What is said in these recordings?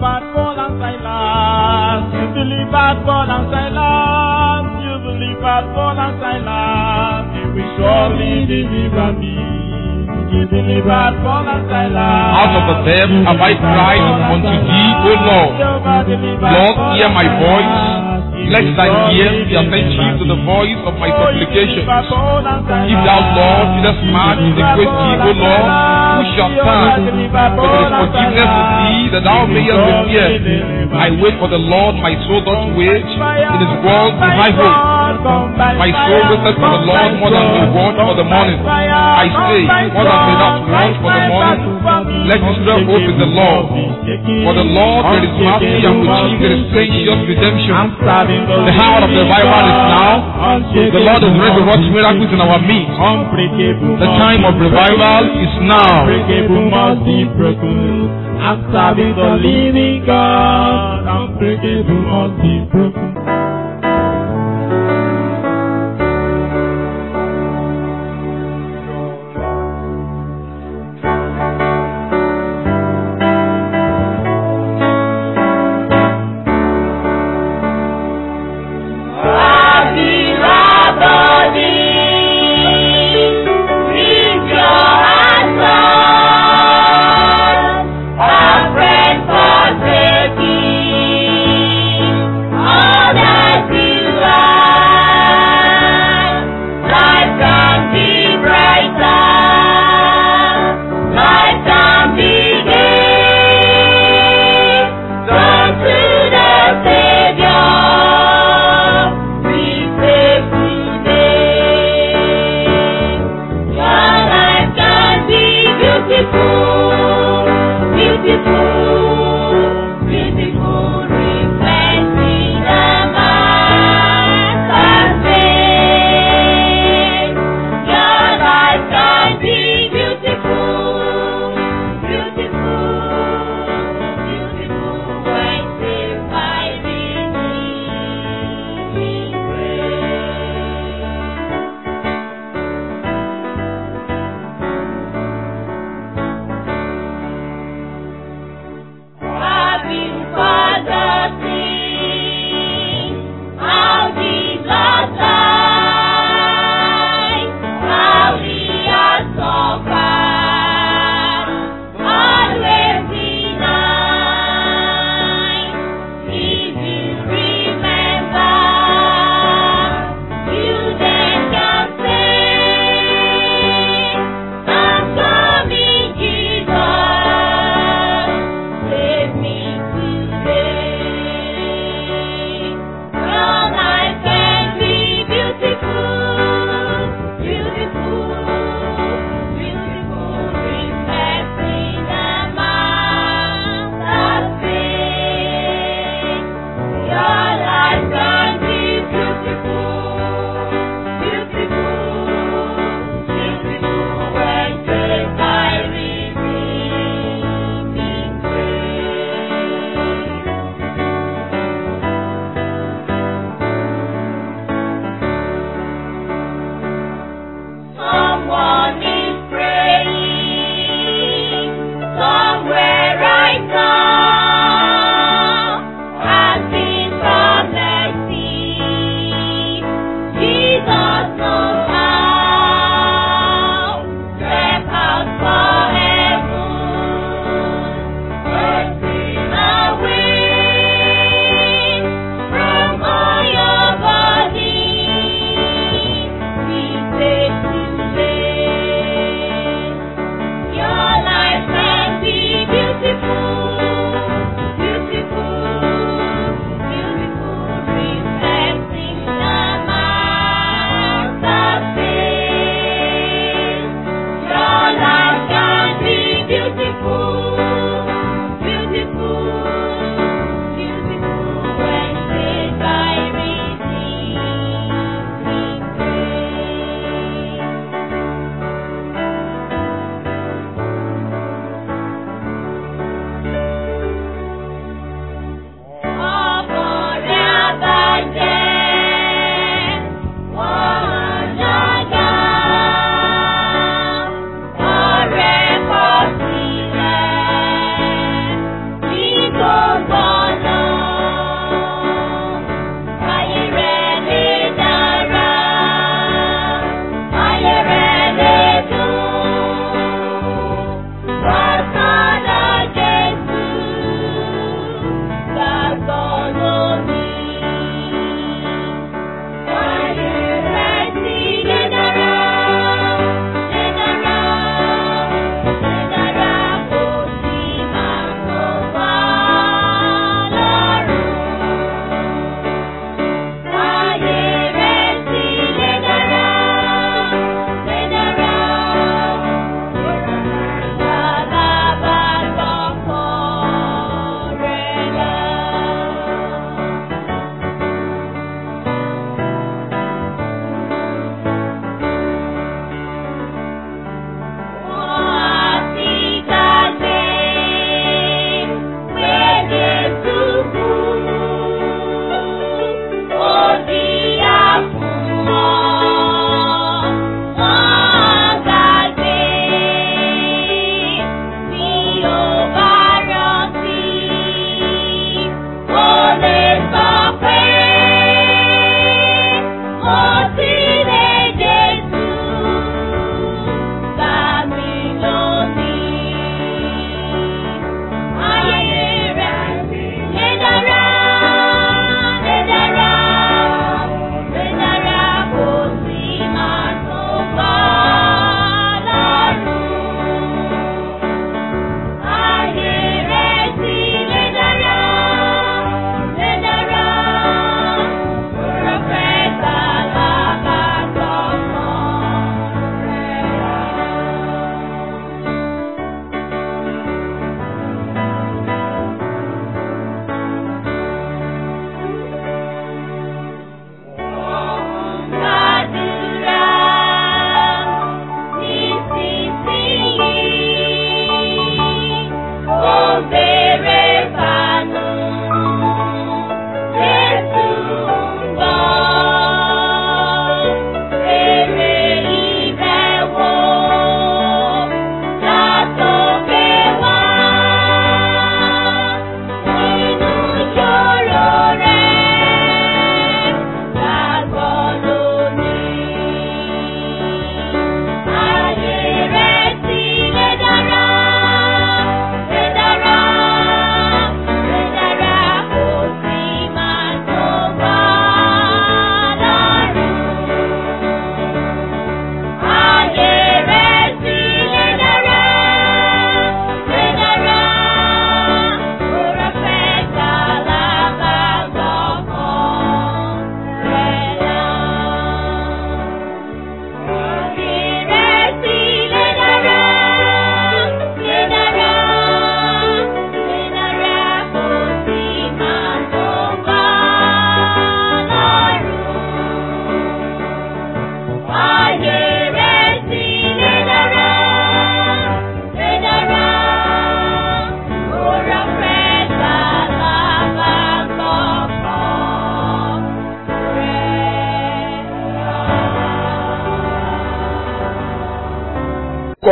delivered Paul and Silas. You delivered Paul and Silas. You delivered Paul and Silas. You will surely deliver me. You delivered Paul and Silas. Out of the depth have I cried unto thee, O Lord. Lord, hear my voice. Let thine ears be attentive to the voice of my supplications. If thou, Lord, didst march with a great deed, O Lord, who shall stand? But there is forgiveness with thee, that thou mayest repair. I wait for the Lord, my soul doth wait. In his word is my hope. My soul waiteth for the Lord more than the watch for the morning. I say, more than the not want for the morning. Let Israel hope in the Lord. For the Lord there is mercy and with him there is gracious redemption. The hour of revival is now. The Lord is ready to work miracles in our midst. The time of revival is now. Unbreakable must be broken. I'm serving the living God. Unbreakable must be broken. All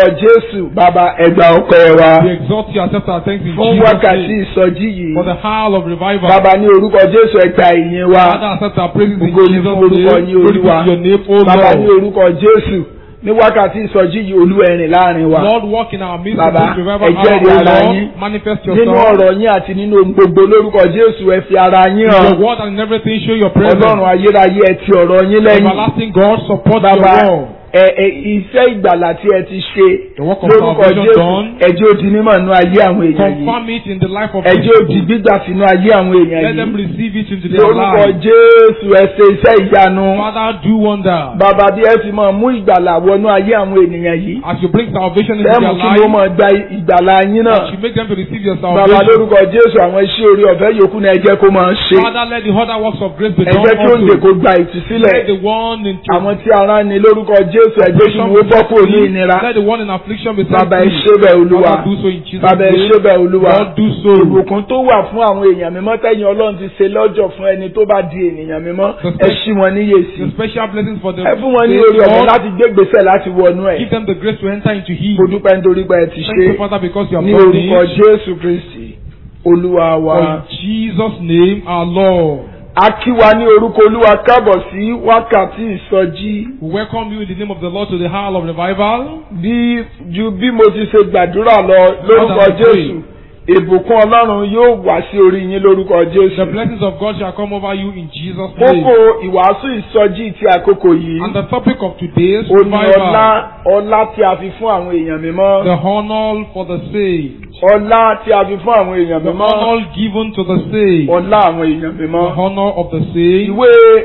Jésù bàbá ẹgbà ọpẹ́ wa We exalt you, accept our thanks in fún Jesus' wákàtí name. ìsọjí yìí For the howl of revival. bàbá ní orúkọ Jésù ẹgbà ìyìn wa Father, accept our praises in Ògo ni Jesus' fún orúkọ name. yín, Glory be Olúwa. to your name, O bàbá ní Lord. orúkọ Jésù ní wákàtí ìsọjí yìí Olúwa ẹ rìn láàrin wa Lord, walk in our midst in Bàbá, this revival ẹ jẹ́rìí hour, O ara Lord. yín. Manifest nínú yourself. ọ̀rọ̀ yín àti nínú ohun gbogbo lórúkọ Jésù ẹ fi ara yín In hàn your word and in everything, show your presence. Ọlọ́run ayérayé ẹ ti ọ̀rọ̀ yín lẹ́yìn Everlasting God, support bàbá your word. ẹ ẹ iṣẹ́ ìgbàlà tí ẹ ti ṣe The work of lórúkọ salvation Jésù done. ẹjẹ́ ó di mímọ̀ nínú ayé àwọn èèyàn yìí Confirm it in the life of ẹjẹ́ ó di people. gbígbà sínú ayé àwọn èèyàn Let them yìí receive it into their lórúkọ lives. Jésù ẹ ṣe iṣẹ́ ìyanu Father, do wonder. bàbá bí ẹ ti máa mú ìgbàlà wọnú ayé àwọn ènìyàn yìí As you bring salvation into bẹ́ẹ̀ mú their kí ló lives, máa gba ìgbàlà yín náà as you make them to receive your bàbá salvation. lórúkọ Jésù àwọn iṣẹ́ orí ọ̀fẹ́ yòókù náà ẹ jẹ́ kó máa ṣe Father, let the other works of grace be ẹ done jẹ́ kí oúnjẹ also. kó gba ìtúsílẹ̀ Let the one in àwọn tí ara ni lórúkọ Jésù ẹ jẹ́ kí wọ́n bọ́ kúrò ní ìnira Let the one in affliction be set bàbá ẹ free. ṣe bẹ́ẹ̀ olúwa Father, do so in Jesus' bàbá ẹ name. ṣe bẹ́ẹ̀ olúwa Lord, do so. ìbùkún tó wà fún àwọn èèyàn mímọ́ tẹ́yìn ọlọ́run ti ṣe lọ́jọ́ fún ẹni tó bá di ènìyàn mímọ́ ẹ ṣí wọn níyè sí The special blessings for the ẹ fún wọn ní saints, orí ọ̀fẹ́ Lord, láti gbé gbèsè láti wọnú ẹ̀ Give them the grace to enter into Him. mo dúpẹ́ nítorí pé ẹ ti Thank ṣe you, Father, because you have ní done orúkọ it. Jésù Kristi olúwa wa. For in Jesus' name, our Lord. a kí wa ní orúkọ olúwa kábọ̀ sí wákàtí ìsọjí We welcome you in the name of the Lord to the hour of revival. bí ju bí mo ti ṣe gbàdúrà lọ lórúkọ Father, we pray. Jésù ìbùkún ọlọ́run yóò wá sí orí yín lórúkọ The Jésù. blessings of God shall come over you in Jesus' name. kókó ìwàásù ìsọjí ti àkókò yìí And the topic of today's ó ní ọlá revival, ọlá tí a fi fún àwọn èèyàn mímọ́ the honor for the saved, ọlá tí a fi fún àwọn èèyàn the mímọ́ honor given to the saved, ọlá àwọn èèyàn the mímọ́. honor of the saved. ìwé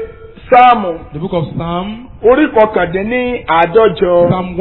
sáàmù The book of Psalm, orí kọkàndínní àádọ́jọ Psalm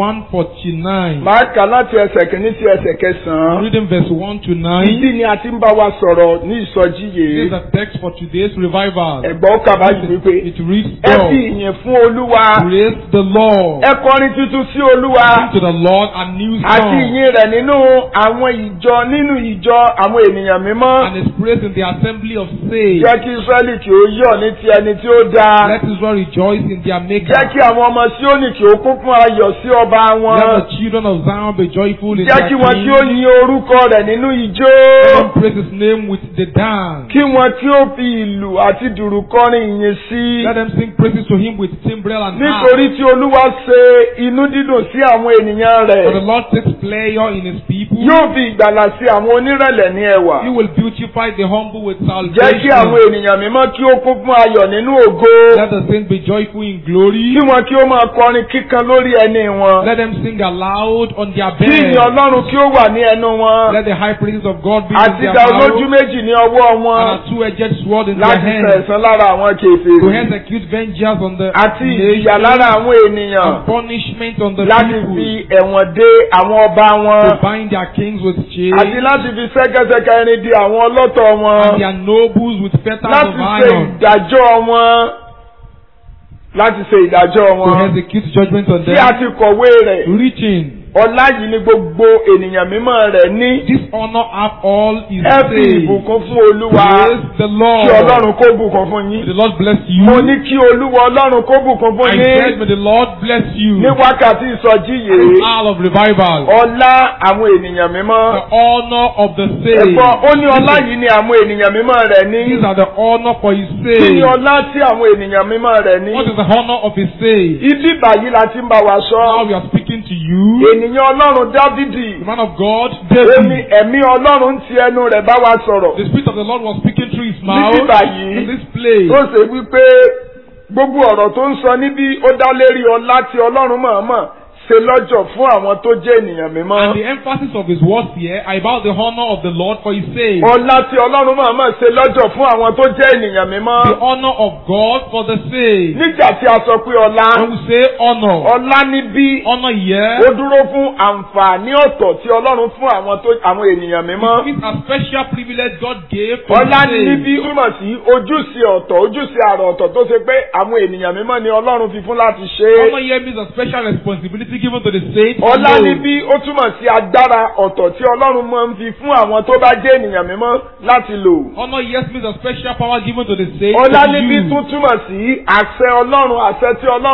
149, máa kà láti ẹsẹ̀ kìíní sí ẹsẹ̀ kẹsàn-án. reading verse 1 to 9. Ìdí ni a ti ń bá wa sọ̀rọ̀ ní ìsọjí This is yìí. the text for today's revival. Ẹ̀gbọ́n kàbá yìí wípé It reads, ẹ fi God, ìyìn fún Olúwa. praise the Lord. Ẹ kọrin tuntun sí Olúwa. Sing to the Lord a new Àti song. ìyìn rẹ̀ nínú àwọn ìjọ nínú ìjọ àwọn ènìyàn mímọ́. And his praise in the assembly of saints. Jẹ́ kí Ísírẹ́lì kí ó yọ̀ ní ti ẹni tí ó dáa. Let Israel rejoice in their maker. Jẹ́ kí àwọn ọmọ Síónì kí ó kún fún ayọ̀ sí ọba Let wọn. the children of Zion be joyful in Jẹ́ their kí wọn kí ó king. yin orúkọ rẹ̀ nínú ìjó. Let them praise his name with the dance. Kí wọn kí ó fi ìlù àti dùrù kọrin ìyìn sí. Let them sing praises to him with timbrel and harp. Nítorí tí Olúwa ṣe inú dídùn sí àwọn ènìyàn For the rẹ̀. Lord takes pleasure in his people. Yóò fi ìgbàlà sí àwọn onírẹ̀lẹ̀ ní ẹwà. He will beautify the humble with Jẹ́ kí àwọn salvation. ènìyàn mímọ́ kí ó kún fún ayọ̀ nínú ògo. Let the saints be joyful in glory. Kí wọn kí ó máa kọrin kíkan lórí ẹni wọn. Let them sing aloud on their Kí ìyìn bed. Ọlọ́run kí ó wà ní ẹnu wọn. Let the high praises of God be in Àti their ìdá olójú mouth. méjì ní ọwọ́ And wọn. a two-edged sword in their Láti hands. sẹ̀sán lára àwọn To kèfèrí. execute vengeance on the Àti ìjìyà nation. lára àwọn ènìyàn. And punishment on the Láti people. fi ẹ̀wọ̀n dé àwọn ọba To wọn. bind their kings with chains. Àti láti fi ṣẹ́kẹ́ṣẹkẹ̀ irin di àwọn ọlọ́tọ̀ And wọn. their nobles with fetters Láti of ṣe iron. ìdájọ́ wọn. Láti ṣe ìdájọ́ To wọn. execute judgment on Tí a them. ti kọ̀wé rẹ̀. Reaching. Ọlá yìí ni gbogbo ènìyàn mímọ́ rẹ̀ ní. This honor have all is Ẹ fi saved. ìbùkún fún Olúwa. Praise the Kí Lord. Ọlọ́run kó bùkún fún May yín. the Lord bless you. Mo ní kí Olúwa Ọlọ́run kó bùkún fún I said, yín. may the Lord bless you. Ní wákàtí ìsọjí This yìí. hour of revival. Ọlá àwọn ènìyàn mímọ́. The honor of the saved. Ẹ̀gbọ́n ó ní ọlá yìí ni àwọn ènìyàn mímọ́ rẹ̀ ní. These are the honor for his Kí ni saved. ọlá tí àwọn ènìyàn mímọ́ rẹ̀ ní? What is the honor of his saved? Ibi báyìí la ti ń bá wa Now sọ. we are speaking to you. Ènìyàn Ọlọ́run Dávidi. The man of God, Ó ní David. ẹ̀mí Ọlọ́run ń ti ẹnu rẹ̀ bá wa sọ̀rọ̀. The Spirit of the Lord was speaking through his mouth. Níbí báyìí. In this place. Tó ṣe wípé gbogbo ọ̀rọ̀ tó ń sọ níbí ó dá lérí ọlá tí Ọlọ́run mọ̀ọ́mọ̀ ṣe lọ́jọ́ fún àwọn tó jẹ́ ènìyàn mímọ́. And the emphasis of his words here are about the honor of the Lord for his saved. Ọlá tí Ọlọ́run mọ̀ọ́mọ̀ ṣe lọ́jọ́ fún àwọn tó jẹ́ ènìyàn mímọ́. The honor of God for the saved. Nígbà tí a sọ pé ọlá, When we say honor, ọlá níbí honor here ó dúró fún àǹfààní ọ̀tọ̀ tí Ọlọ́run fún àwọn tó àwọn ènìyàn mímọ́. is a special privilege God gave for Ọlá the ní saved. níbí túmọ̀ sí ojúṣe ọ̀tọ̀ ojúṣe àrà ọ̀tọ̀ tó ṣe pé àwọn ènìyàn mímọ́ ni Ọlọ́run fi fún láti ṣe é. Honor here means a special responsibility given to the saints. Ọlá alone. níbí ó túmọ̀ sí agbára ọ̀tọ̀ tí Ọlọ́run máa ń fi fún àwọn tó bá jẹ́ ènìyàn mímọ́ láti lò. Honor yes means a special power given to the saints. Ọlá to níbí use. tún túmọ̀ sí àṣẹ Ọlọ́run àṣẹ tí Ọlọ́run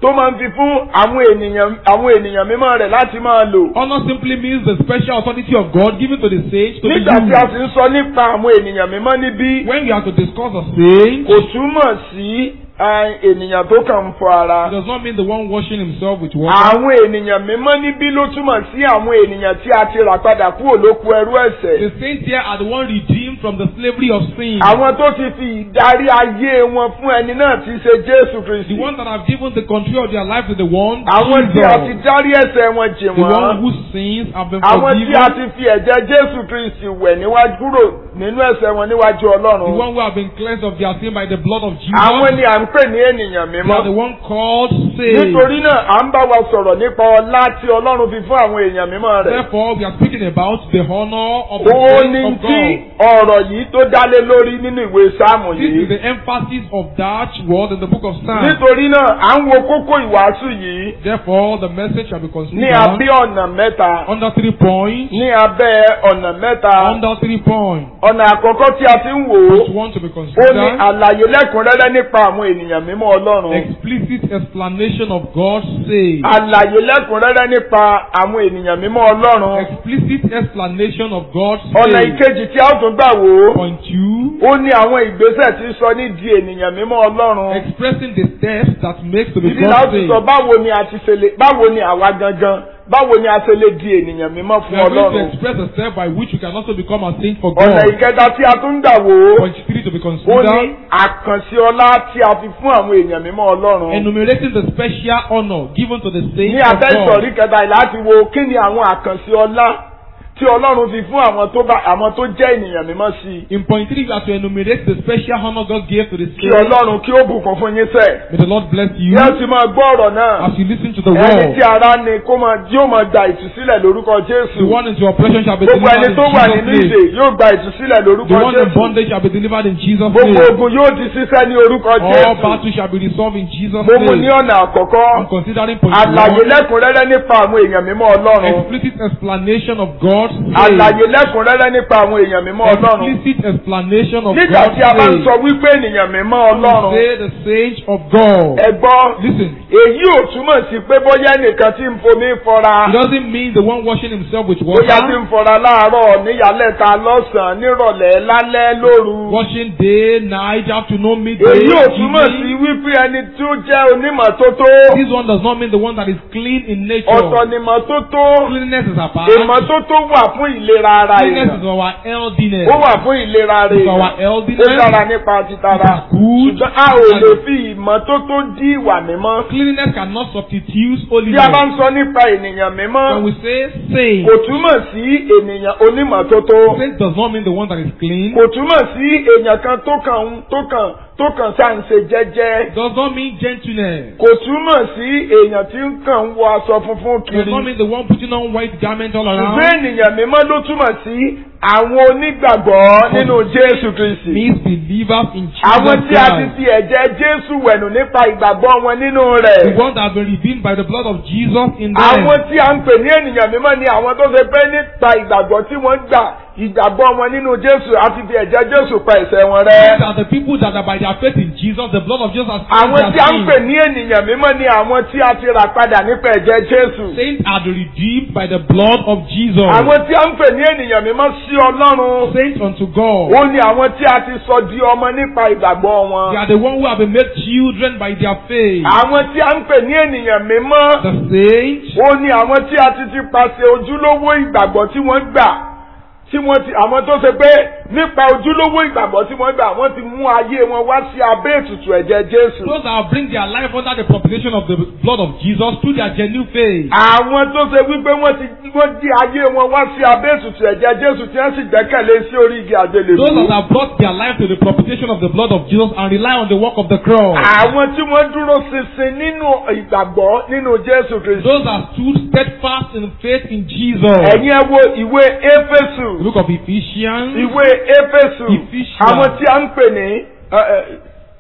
tó máa ń fi fún àwọn ènìyàn àwọn ènìyàn mímọ́ rẹ̀ láti máa lò. Honor simply means the special authority of God given to the saints to be nígbà tí a used. sì ń sọ nípa àwọn ènìyàn mímọ́ níbí When we are to discuss the saints, kò túmọ̀ sí eh, ènìyàn tó kàn ń fọ ara. it does not mean the one washing himself with water. àwọn ènìyàn mímọ́ níbí ló túmọ̀ sí àwọn ènìyàn tí a ti rà padà kúrò lóko ẹrú ẹ̀ṣẹ̀. The saints here are the one redeemed from the slavery of sin. àwọn tó ti fi ìdarí ayé wọn fún ẹni náà ti ṣe Jésù The Kristi. ones that have given the control of their life to the one, àwọn tí a ti Jesus. dárí ẹ̀ṣẹ̀ wọn jì The one wọ́n. whose sins have been àwọn tí a forgiven. ti fi ẹ̀jẹ̀ Jésù Kristi wẹ̀ níwájú kúrò nínú ẹ̀ṣẹ̀ wọn níwájú The Ọlọ́run. one who have been cleansed of their sin by the blood of Jesus. àwọn ni à ń pè ní ènìyàn They are the mímọ́. one called saved. nítorí náà à ń bá wa sọ̀rọ̀ nípa ọlá tí Ọlọ́run fi fún àwọn èèyàn mímọ́ rẹ̀. Therefore, we are speaking about the honor of the ó saints ní of tí God. ọ̀rọ̀ yìí tó dálé lórí nínú ìwé Sáàmù This is yìí. the emphasis of that word in the book of Psalms. nítorí náà à ń wo kókó ìwàásù yìí Therefore, the message shall be ní considered abẹ́ ọ̀nà mẹ́ta. under three points. ní abẹ́ ọ̀nà mẹ́ta. Under three points. ọ̀nà àkọ́kọ́ tí a ti ń wò ó First one to be ó ní considered. àlàyé lẹ́kùnrẹ́rẹ́ nípa àwọn ènìyàn mímọ́ Ọlọ́run. Explicit explanation of God's say. àlàyé lẹ́kùnrẹ́rẹ́ nípa àwọn ènìyàn mímọ́ Ọlọ́run. Explicit explanation of God's ọ̀nà say. ìkejì tí a ó tún gbà wò ó Point two. ó ní àwọn ìgbésẹ̀ tí ń sọ ní di ènìyàn mímọ́ Ọlọ́run. Expressing the steps that makes to be ìdí náà God's ti say. sọ báwo ni a ti ṣe lè báwo ni àwa gangan báwo ni a ṣe lè di ènìyàn mímọ́ We fún are going to Ọlọ́run. express a step by which we can also become a saint for ọ̀nà God. ìkẹta tí a tún gbà wò ó Point three to be ó ní considered. àkànṣe ọlá tí a fi fún àwọn èèyàn mímọ́ Ọlọ́run. Enumerating the special honor given to the ní saints of abẹ́ God. ìsọ̀rí kẹta yìí láti wo kí ni àwọn àkànṣe ọlá tí Ọlọ́run fi fún àwọn tó bá àwọn tó jẹ́ ènìyàn mímọ́ sí i. In point three, we are to enumerate the special honor God gave to the kí saints. Ọlọ́run kí ó bùkún fún yín sẹ́. May the Lord bless you yóò ti máa gbọ́ ọ̀rọ̀ náà. as you listen to the ẹni word. tí ara ni kó máa yóò máa gba ìtúsílẹ̀ lórúkọ The Jésù. one into oppression shall be gbogbo ẹni delivered tó wà in nínú Jesus' ìdè name. yóò gba ìtúsílẹ̀ The lórúkọ one in Jésù. bondage shall be delivered in Jesus' gbogbo name. ogun yóò di ṣíṣẹ́ ní orúkọ All Jésù. battles shall be resolved in Jesus' mo mú ní name. ọ̀nà àkọ́kọ́. I'm considering point àlàyé one. lẹ́kùnrẹ́rẹ́ nípa àwọn èèyàn mímọ́ Ọlọ́run. Explicit explanation of God's àlàyé faith. lẹ́kùnrẹ́rẹ́ nípa àwọn èèyàn mímọ́ Ọlọ́run. Explicit explanation of nígbà God's tí a bá ń faith. sọ wípé ènìyàn mímọ́ We Ọlọ́run say the saints of God. ẹ gbọ́ Listen, èyí ò túmọ̀ sí pé bóyá ẹnìkan tí ń fomi fọra it doesn't mean the one washing himself with bóyá tí water, ń fọra láàárọ̀ níyàlẹ́ta lọ́sàn-án nírọ̀lẹ́ lálẹ́ lóru. washing day, night, afternoon, midday, èyí ò túmọ̀ sí evening. wípé ẹni tí ó jẹ́ onímọ̀tótó This one does not mean the one that is clean in nature. ọ̀tọ̀ nímọ̀tótó Cleanliness is apart. ìmọ̀tótó wà fún ìlera ara Cleanliness èèyàn is our healthiness. ó wà fún ìlera ara It's our èèyàn ó healthiness. dára nípa títara It is good. ṣùgbọ́n a ò lè fi ìmọ̀tótó dí ìwà mímọ́ Cleanliness cannot substitute tí a bá holiness. ń sọ nípa ènìyàn mímọ́ When we say saint, kò túmọ̀ sí ènìyàn onímọ̀tótó saint does not mean the one that is clean. kò túmọ̀ sí èèyàn kan tó kàn ń- tó kàn tó kàn sáà ń ṣe jẹ́jẹ́ Does not mean gentleness. kò túmọ̀ sí èèyàn tí ń kàn ń wọ aṣọ funfun Does kiri not mean the one putting on white garment all ṣùgbọ́n around. ènìyàn mímọ́ ló túmọ̀ sí àwọn onígbàgbọ́ nínú Jésù Kristi Means believers in àwọn Jesus tí a ti Christ. fi ẹ̀jẹ̀ Jésù wẹ̀nù nípa ìgbàgbọ́ wọn nínú The rẹ̀ ones that have been redeemed by the blood of Jesus in them. àwọn tí a ń pè ní ènìyàn mímọ́ ni àwọn tó ṣe pé nípa ìgbàgbọ́ tí wọ́n gbà ìgbàgbọ́ wọn nínú Jésù àti fi ẹ̀jẹ̀ Jésù pa ẹ̀ṣẹ̀ wọn rẹ́. These are the people that are by their faith in Jesus, the blood of Jesus has àwọn cleansed tí a their ń pè sins. ní ènìyàn mímọ́ ni àwọn tí a ti rà padà nípa ẹ̀jẹ̀ Jésù. Saints are the redeemed by the blood of Jesus. àwọn tí a ń pè ní ènìyàn mímọ́ sí Ọlọ́run Saints unto God. ó ní àwọn tí a ti sọ di ọmọ nípa ìgbàgbọ́ They wọn. are the one who have been made children by their faith. àwọn tí a ń pè ní ènìyàn mímọ́ The saints ó ní àwọn tí a ti ti pàṣẹ ojúlówó ìgbàgbọ́ tí wọ́n gbà tí wọ́n ti àwọn tó ṣe pé nípa ojúlówó ìgbàgbọ́ tí wọ́n gbà wọ́n ti mú ayé wọn wá sí abẹ́ ètùtù ẹ̀jẹ̀ Jésù. Those that bring their life under the propitiation of the blood of Jesus through their genuine faith. àwọn tó ṣe wípé wọ́n ti wọ́n di ayé wọn wá sí abẹ́ ètùtù ẹ̀jẹ̀ Jésù tí wọ́n sì gbẹ́kẹ̀lé sí orí igi àgbélébùú. Those that have brought their life to the propitiation of the blood of Jesus and rely on the work of the cross. àwọn tí wọ́n dúró ṣinṣin nínú ìgbàgbọ́ nínú Jésù Kristi. Those that stood steadfast in faith in Jesus. ẹ̀yin ẹ wo ìwé Éfésù The book of Ephesians. ìwé Éfésù Ephesians. àwọn tí a ń pè ní ẹ, ẹ,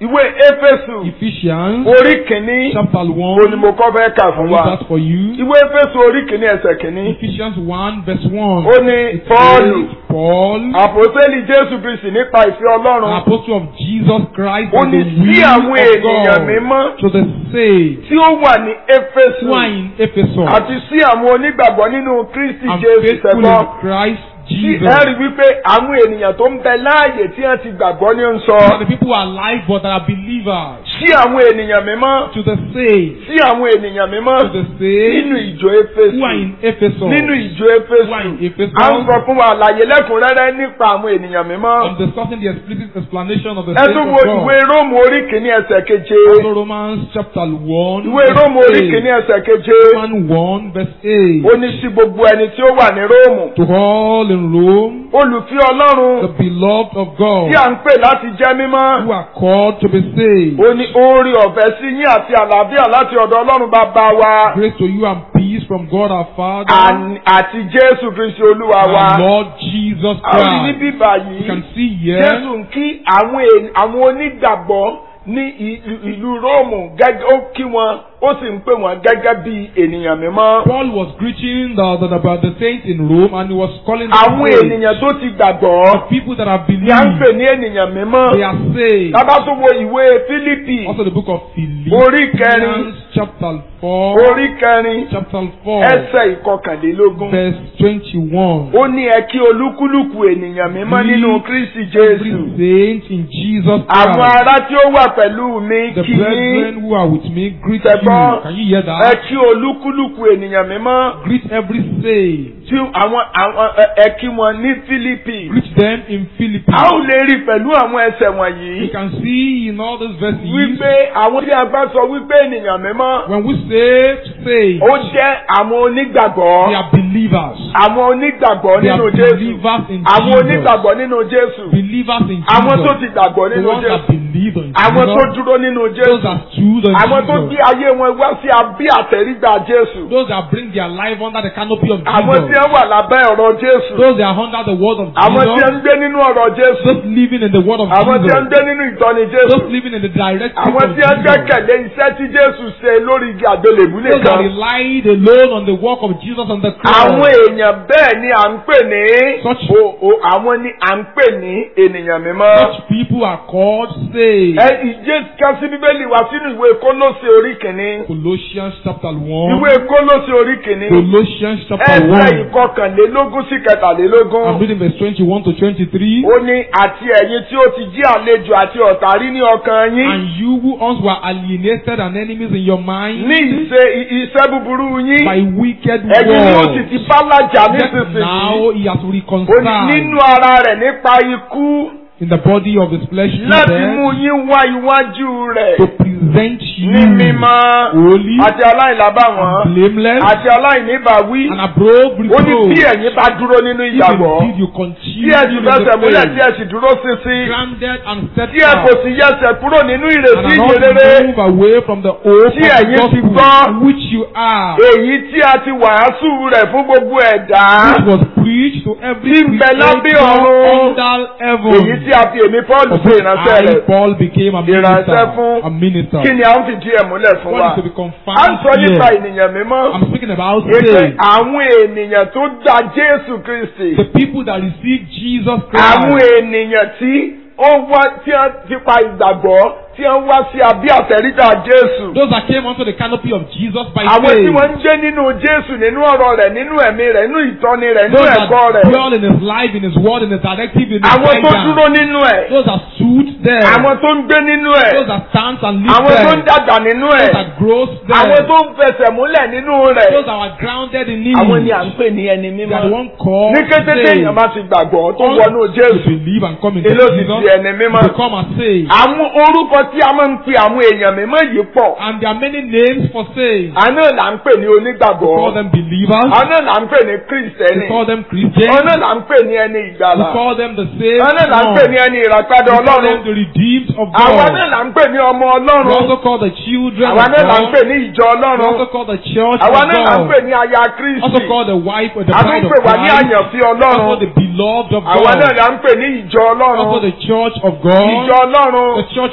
ìwé éfésù Ephesians orí kìíní chapter 1. òní mo kọ́ fẹ́ kà I'll fún read wa that for you. ìwé éfésù orí kìíní ẹsẹ̀ kìíní Ephesians 1 verse 1. ó ní It pọ́ọ̀lù says, Paul, àpòsílẹ̀ jésù kristi nípa ìfẹ́ an ọlọ́run apostle of Jesus Christ, ó and ní the sí àwọn will ènìyàn of mímọ́ God, to the saved, tí ó wà ní éfésù who are in Ephesus, àti sí àwọn onígbàgbọ́ nínú kristi and jésù faithful sẹ́gbọ́n in Christ tí Jesus. ẹ rí wípé àwọn ènìyàn tó ń bẹ láàyè tí wọ́n ti gbàgbọ́ ní ń sọ And the people who are alive but are believers, sí àwọn ènìyàn mímọ́ to the saved, sí àwọn ènìyàn mímọ́ to the saved, nínú ìjọ who are éfésù in Ephesus, nínú ìjọ who are éfésù in Ephesus, à ń sọ fún wa àlàyé lẹ́kùnrẹ́rẹ́ nípa àwọn ènìyàn mímọ́ I'm discussing the explicit explanation of the ẹ faith tún of wo God. ìwé róòmù orí kìíní ẹsẹ̀ keje Also Romans chapter 1, ìwé verse róòmù orí 8. kìíní ẹsẹ̀ keje Romans 1 verse 8. ó ní sí gbogbo ẹni tí ó wà ní róòmù To all in Rome, olùfẹ́ ọlọ́run the beloved of God, tí à ń pè láti jẹ́ mímọ́ who are called to be saved. ó ní oore ọ̀fẹ́ sí yín àti àlàáfíà láti ọ̀dọ̀ ọlọ́run bàbá wa Grace to you and peace from God our Father àn- àti jésù kristi olúwa wa and Lord Jesus àwọn ní Christ. bíbà You yìí can see here, jésù ń kí àwọn èn- àwọn onígbàgbọ́ ní ìlú ìlú róòmù gẹ́gẹ́ ó kí wọn ó sì ń pè wọ́n gẹ́gẹ́ bí ènìyàn mímọ́ Paul was preaching the, the, the, the saints in Rome and he was calling them àwọn saved. ènìyàn tó ti gbàgbọ́ people that have ni à ń pè believed, ní ènìyàn mímọ́ they are saved. tábà tó wo ìwé fílípì Also the book of Orí kẹrin. Philippians chapter 4, orí kẹrin chapter 4, ẹsẹ̀ ìkọkànlélógún verse 21. ó ní ẹ kí olúkúlùkù ènìyàn mímọ́ nínú kristi Every jésù saint in Jesus àwọn Christ. ará tí ó wà pẹ̀lú mi The kí yín brethren who are with me greet Ṣẹ̀gbọ́n, you. Can you hear ẹ that? kí olúkúlùkù ènìyàn mímọ́ Greet every saint. tí àwọn àwọn ẹ- ẹ kí wọn ní fílípì Greet them in Philippi. a ó lè rí pẹ̀lú àwọn ẹsẹ̀ You wọ̀nyí can see in all these verses wípé àwọn tí a bá sọ wípé ènìyàn mímọ́ when we say say ó jẹ́ àwọn onígbàgbọ́ they are believers. àwọn onígbàgbọ́ They nínú are jésù believers in àwọn Jesus. onígbàgbọ́ nínú jésù Believers in àwọn tó Jesus. ti gbàgbọ́ The nínú ones that jésù believe in àwọn tó Jesus. dúró nínú Those jésù that stood on àwọn tó gbé Jesus. ayé wọn wá sí abí àtẹ̀rígbà jésù Those that bring their life under the canopy of àwọn tí Jesus. wọ́n wà lábẹ́ ọ̀rọ̀ jésù Those that are under the word of àwọn tí wọ́n Jesus. ń gbé nínú ọ̀rọ̀ jésù Those living in the word of àwọn tí wọ́n ń Jesus. gbé nínú ìtọ́ni jésù Those living in the direct truth àwọn of tí wọ́n Jesus. gbẹ́kẹ̀lé iṣẹ́ tí jésù ṣe lórí igi àgbélébú Those that nìkan relied alone on the work of Jesus on the cross. àwọn èèyàn bẹ́ẹ̀ ni à ń pè ní Such- o- o- àwọn ni à ń pè ní ènìyàn mímọ́. Such people are called saved. ẹ ìjẹ́ kan sí bíbélì wá sínú ìwé kólósè orí kìíní Colossians chapter 1. ìwé kólósè orí kìíní Colossians chapter ẹsẹ̀ 1. ìkọkànlélógún sí I'm kẹtàlélógún reading verse 21 to 23. ó ní àti ẹ̀yin tí ó ti jí àlejò àti ọ̀tá rí ní ọkàn yín And you who once were alienated and enemies in your mind ní ìṣe i- iṣẹ́ búburú yín by wicked ẹ̀yin ni ó sì words. ti bá lájà Yet nísinsìnyí now he has ó ní reconciled nínú ara rẹ̀ nípa ikú in the body of his flesh through láti death mú yín wá iwájú rẹ̀ to present you ní mímọ́ holy àti aláìlábàwọ́n and blameless àti aláìníbàwí and above ó ní reproach. bí ẹ̀yin bá dúró nínú If ìgbàgbọ́ indeed you tí continue ẹ sì in fẹsẹ̀ the múlẹ̀ tí faith, ẹ sì dúró ṣinṣin grounded and tí ẹ kò steadfast, sì yẹsẹ̀ kúrò nínú and ìrètí are not ìyìnrere move away from the hope Tí of the ẹ̀yin ti gospel gbọ́. which you are, èyí tí a ti wàásù rẹ̀ fún gbogbo ẹ̀dá which was preached to every Tí ń bẹ lábẹ́ creature ọ̀run. under heaven. èyí tí a fi èmi Paul Of ṣe which ìránṣẹ́ I, rẹ̀ Paul, became a Ìránṣẹ́ minister. fún- A minister. kí ni à ń fìdí ẹ̀ múlẹ̀ fún What wa is to be a ń confirmed sọ nípa here? ènìyàn mímọ́ I'm speaking about èpè saved. àwọn ènìyàn tó gba Jésù Kristi The people that receive Jesus àwọn Christ. ènìyàn tí ó wá tí wọ́n ti pa ìgbàgbọ́ tí wọ́n wá sí abí àtẹ̀rígbà Jésù. Those that came onto the canopy of Jesus by àwọn tí faith. wọ́n ń gbé nínú Jésù nínú ọ̀rọ̀ rẹ̀ nínú ẹ̀mí rẹ̀ nínú ìtọ́ni rẹ̀ nínú Those that ẹ̀kọ́ rẹ̀. dwell in his life, in his word, in his directive, in his àwọn tó guidance. dúró nínú ẹ̀. Those that stood there. àwọn tó ń gbé nínú ẹ̀. Those that stands and live àwọn tó ń there. dàgbà nínú ẹ̀. Those that grows there. àwọn tó ń fẹsẹ̀ múlẹ̀ nínú rẹ̀. Those that are grounded in him. àwọn ni à ń pè ní ẹni They are the mímọ́. one called ní kété saved. téèyàn bá ti gbàgbọ́ tó Once wọnú to Jésù. believe and come into èló ti Jesus. di ẹni mímọ́. Become a saved. àwọn orúkọ tí a máa ń pe àwọn èèyàn mímọ́ yìí pọ̀. And there are many names for saved. àná là ń pè ní We onígbàgbọ́. call them believers. àná là ń pè ní We kírísítẹ́nì. call them Christians. àná là ń pè ní ẹni We ìgbàlà. call them the saved. àná là ń pè ní one. ẹni ìràpadà We call Ọlọ́run. them the redeemed of àwa God. náà là ń pè ní ọmọ We Ọlọ́run. also call the children àwa of náà là ń God. pè ní ìjọ We Ọlọ́run. also call the church àwa of náà là ń pè God. ní aya Also Kristi. call the wife or the a tún bride of pè wá ní Christ. àyànfẹ́ Also Ọlọ́run. the beloved of àwa náà God. là ń pè ní ìjọ Also Ọlọ́run. the church of ìjọ God. Ọlọ́run. The church of God.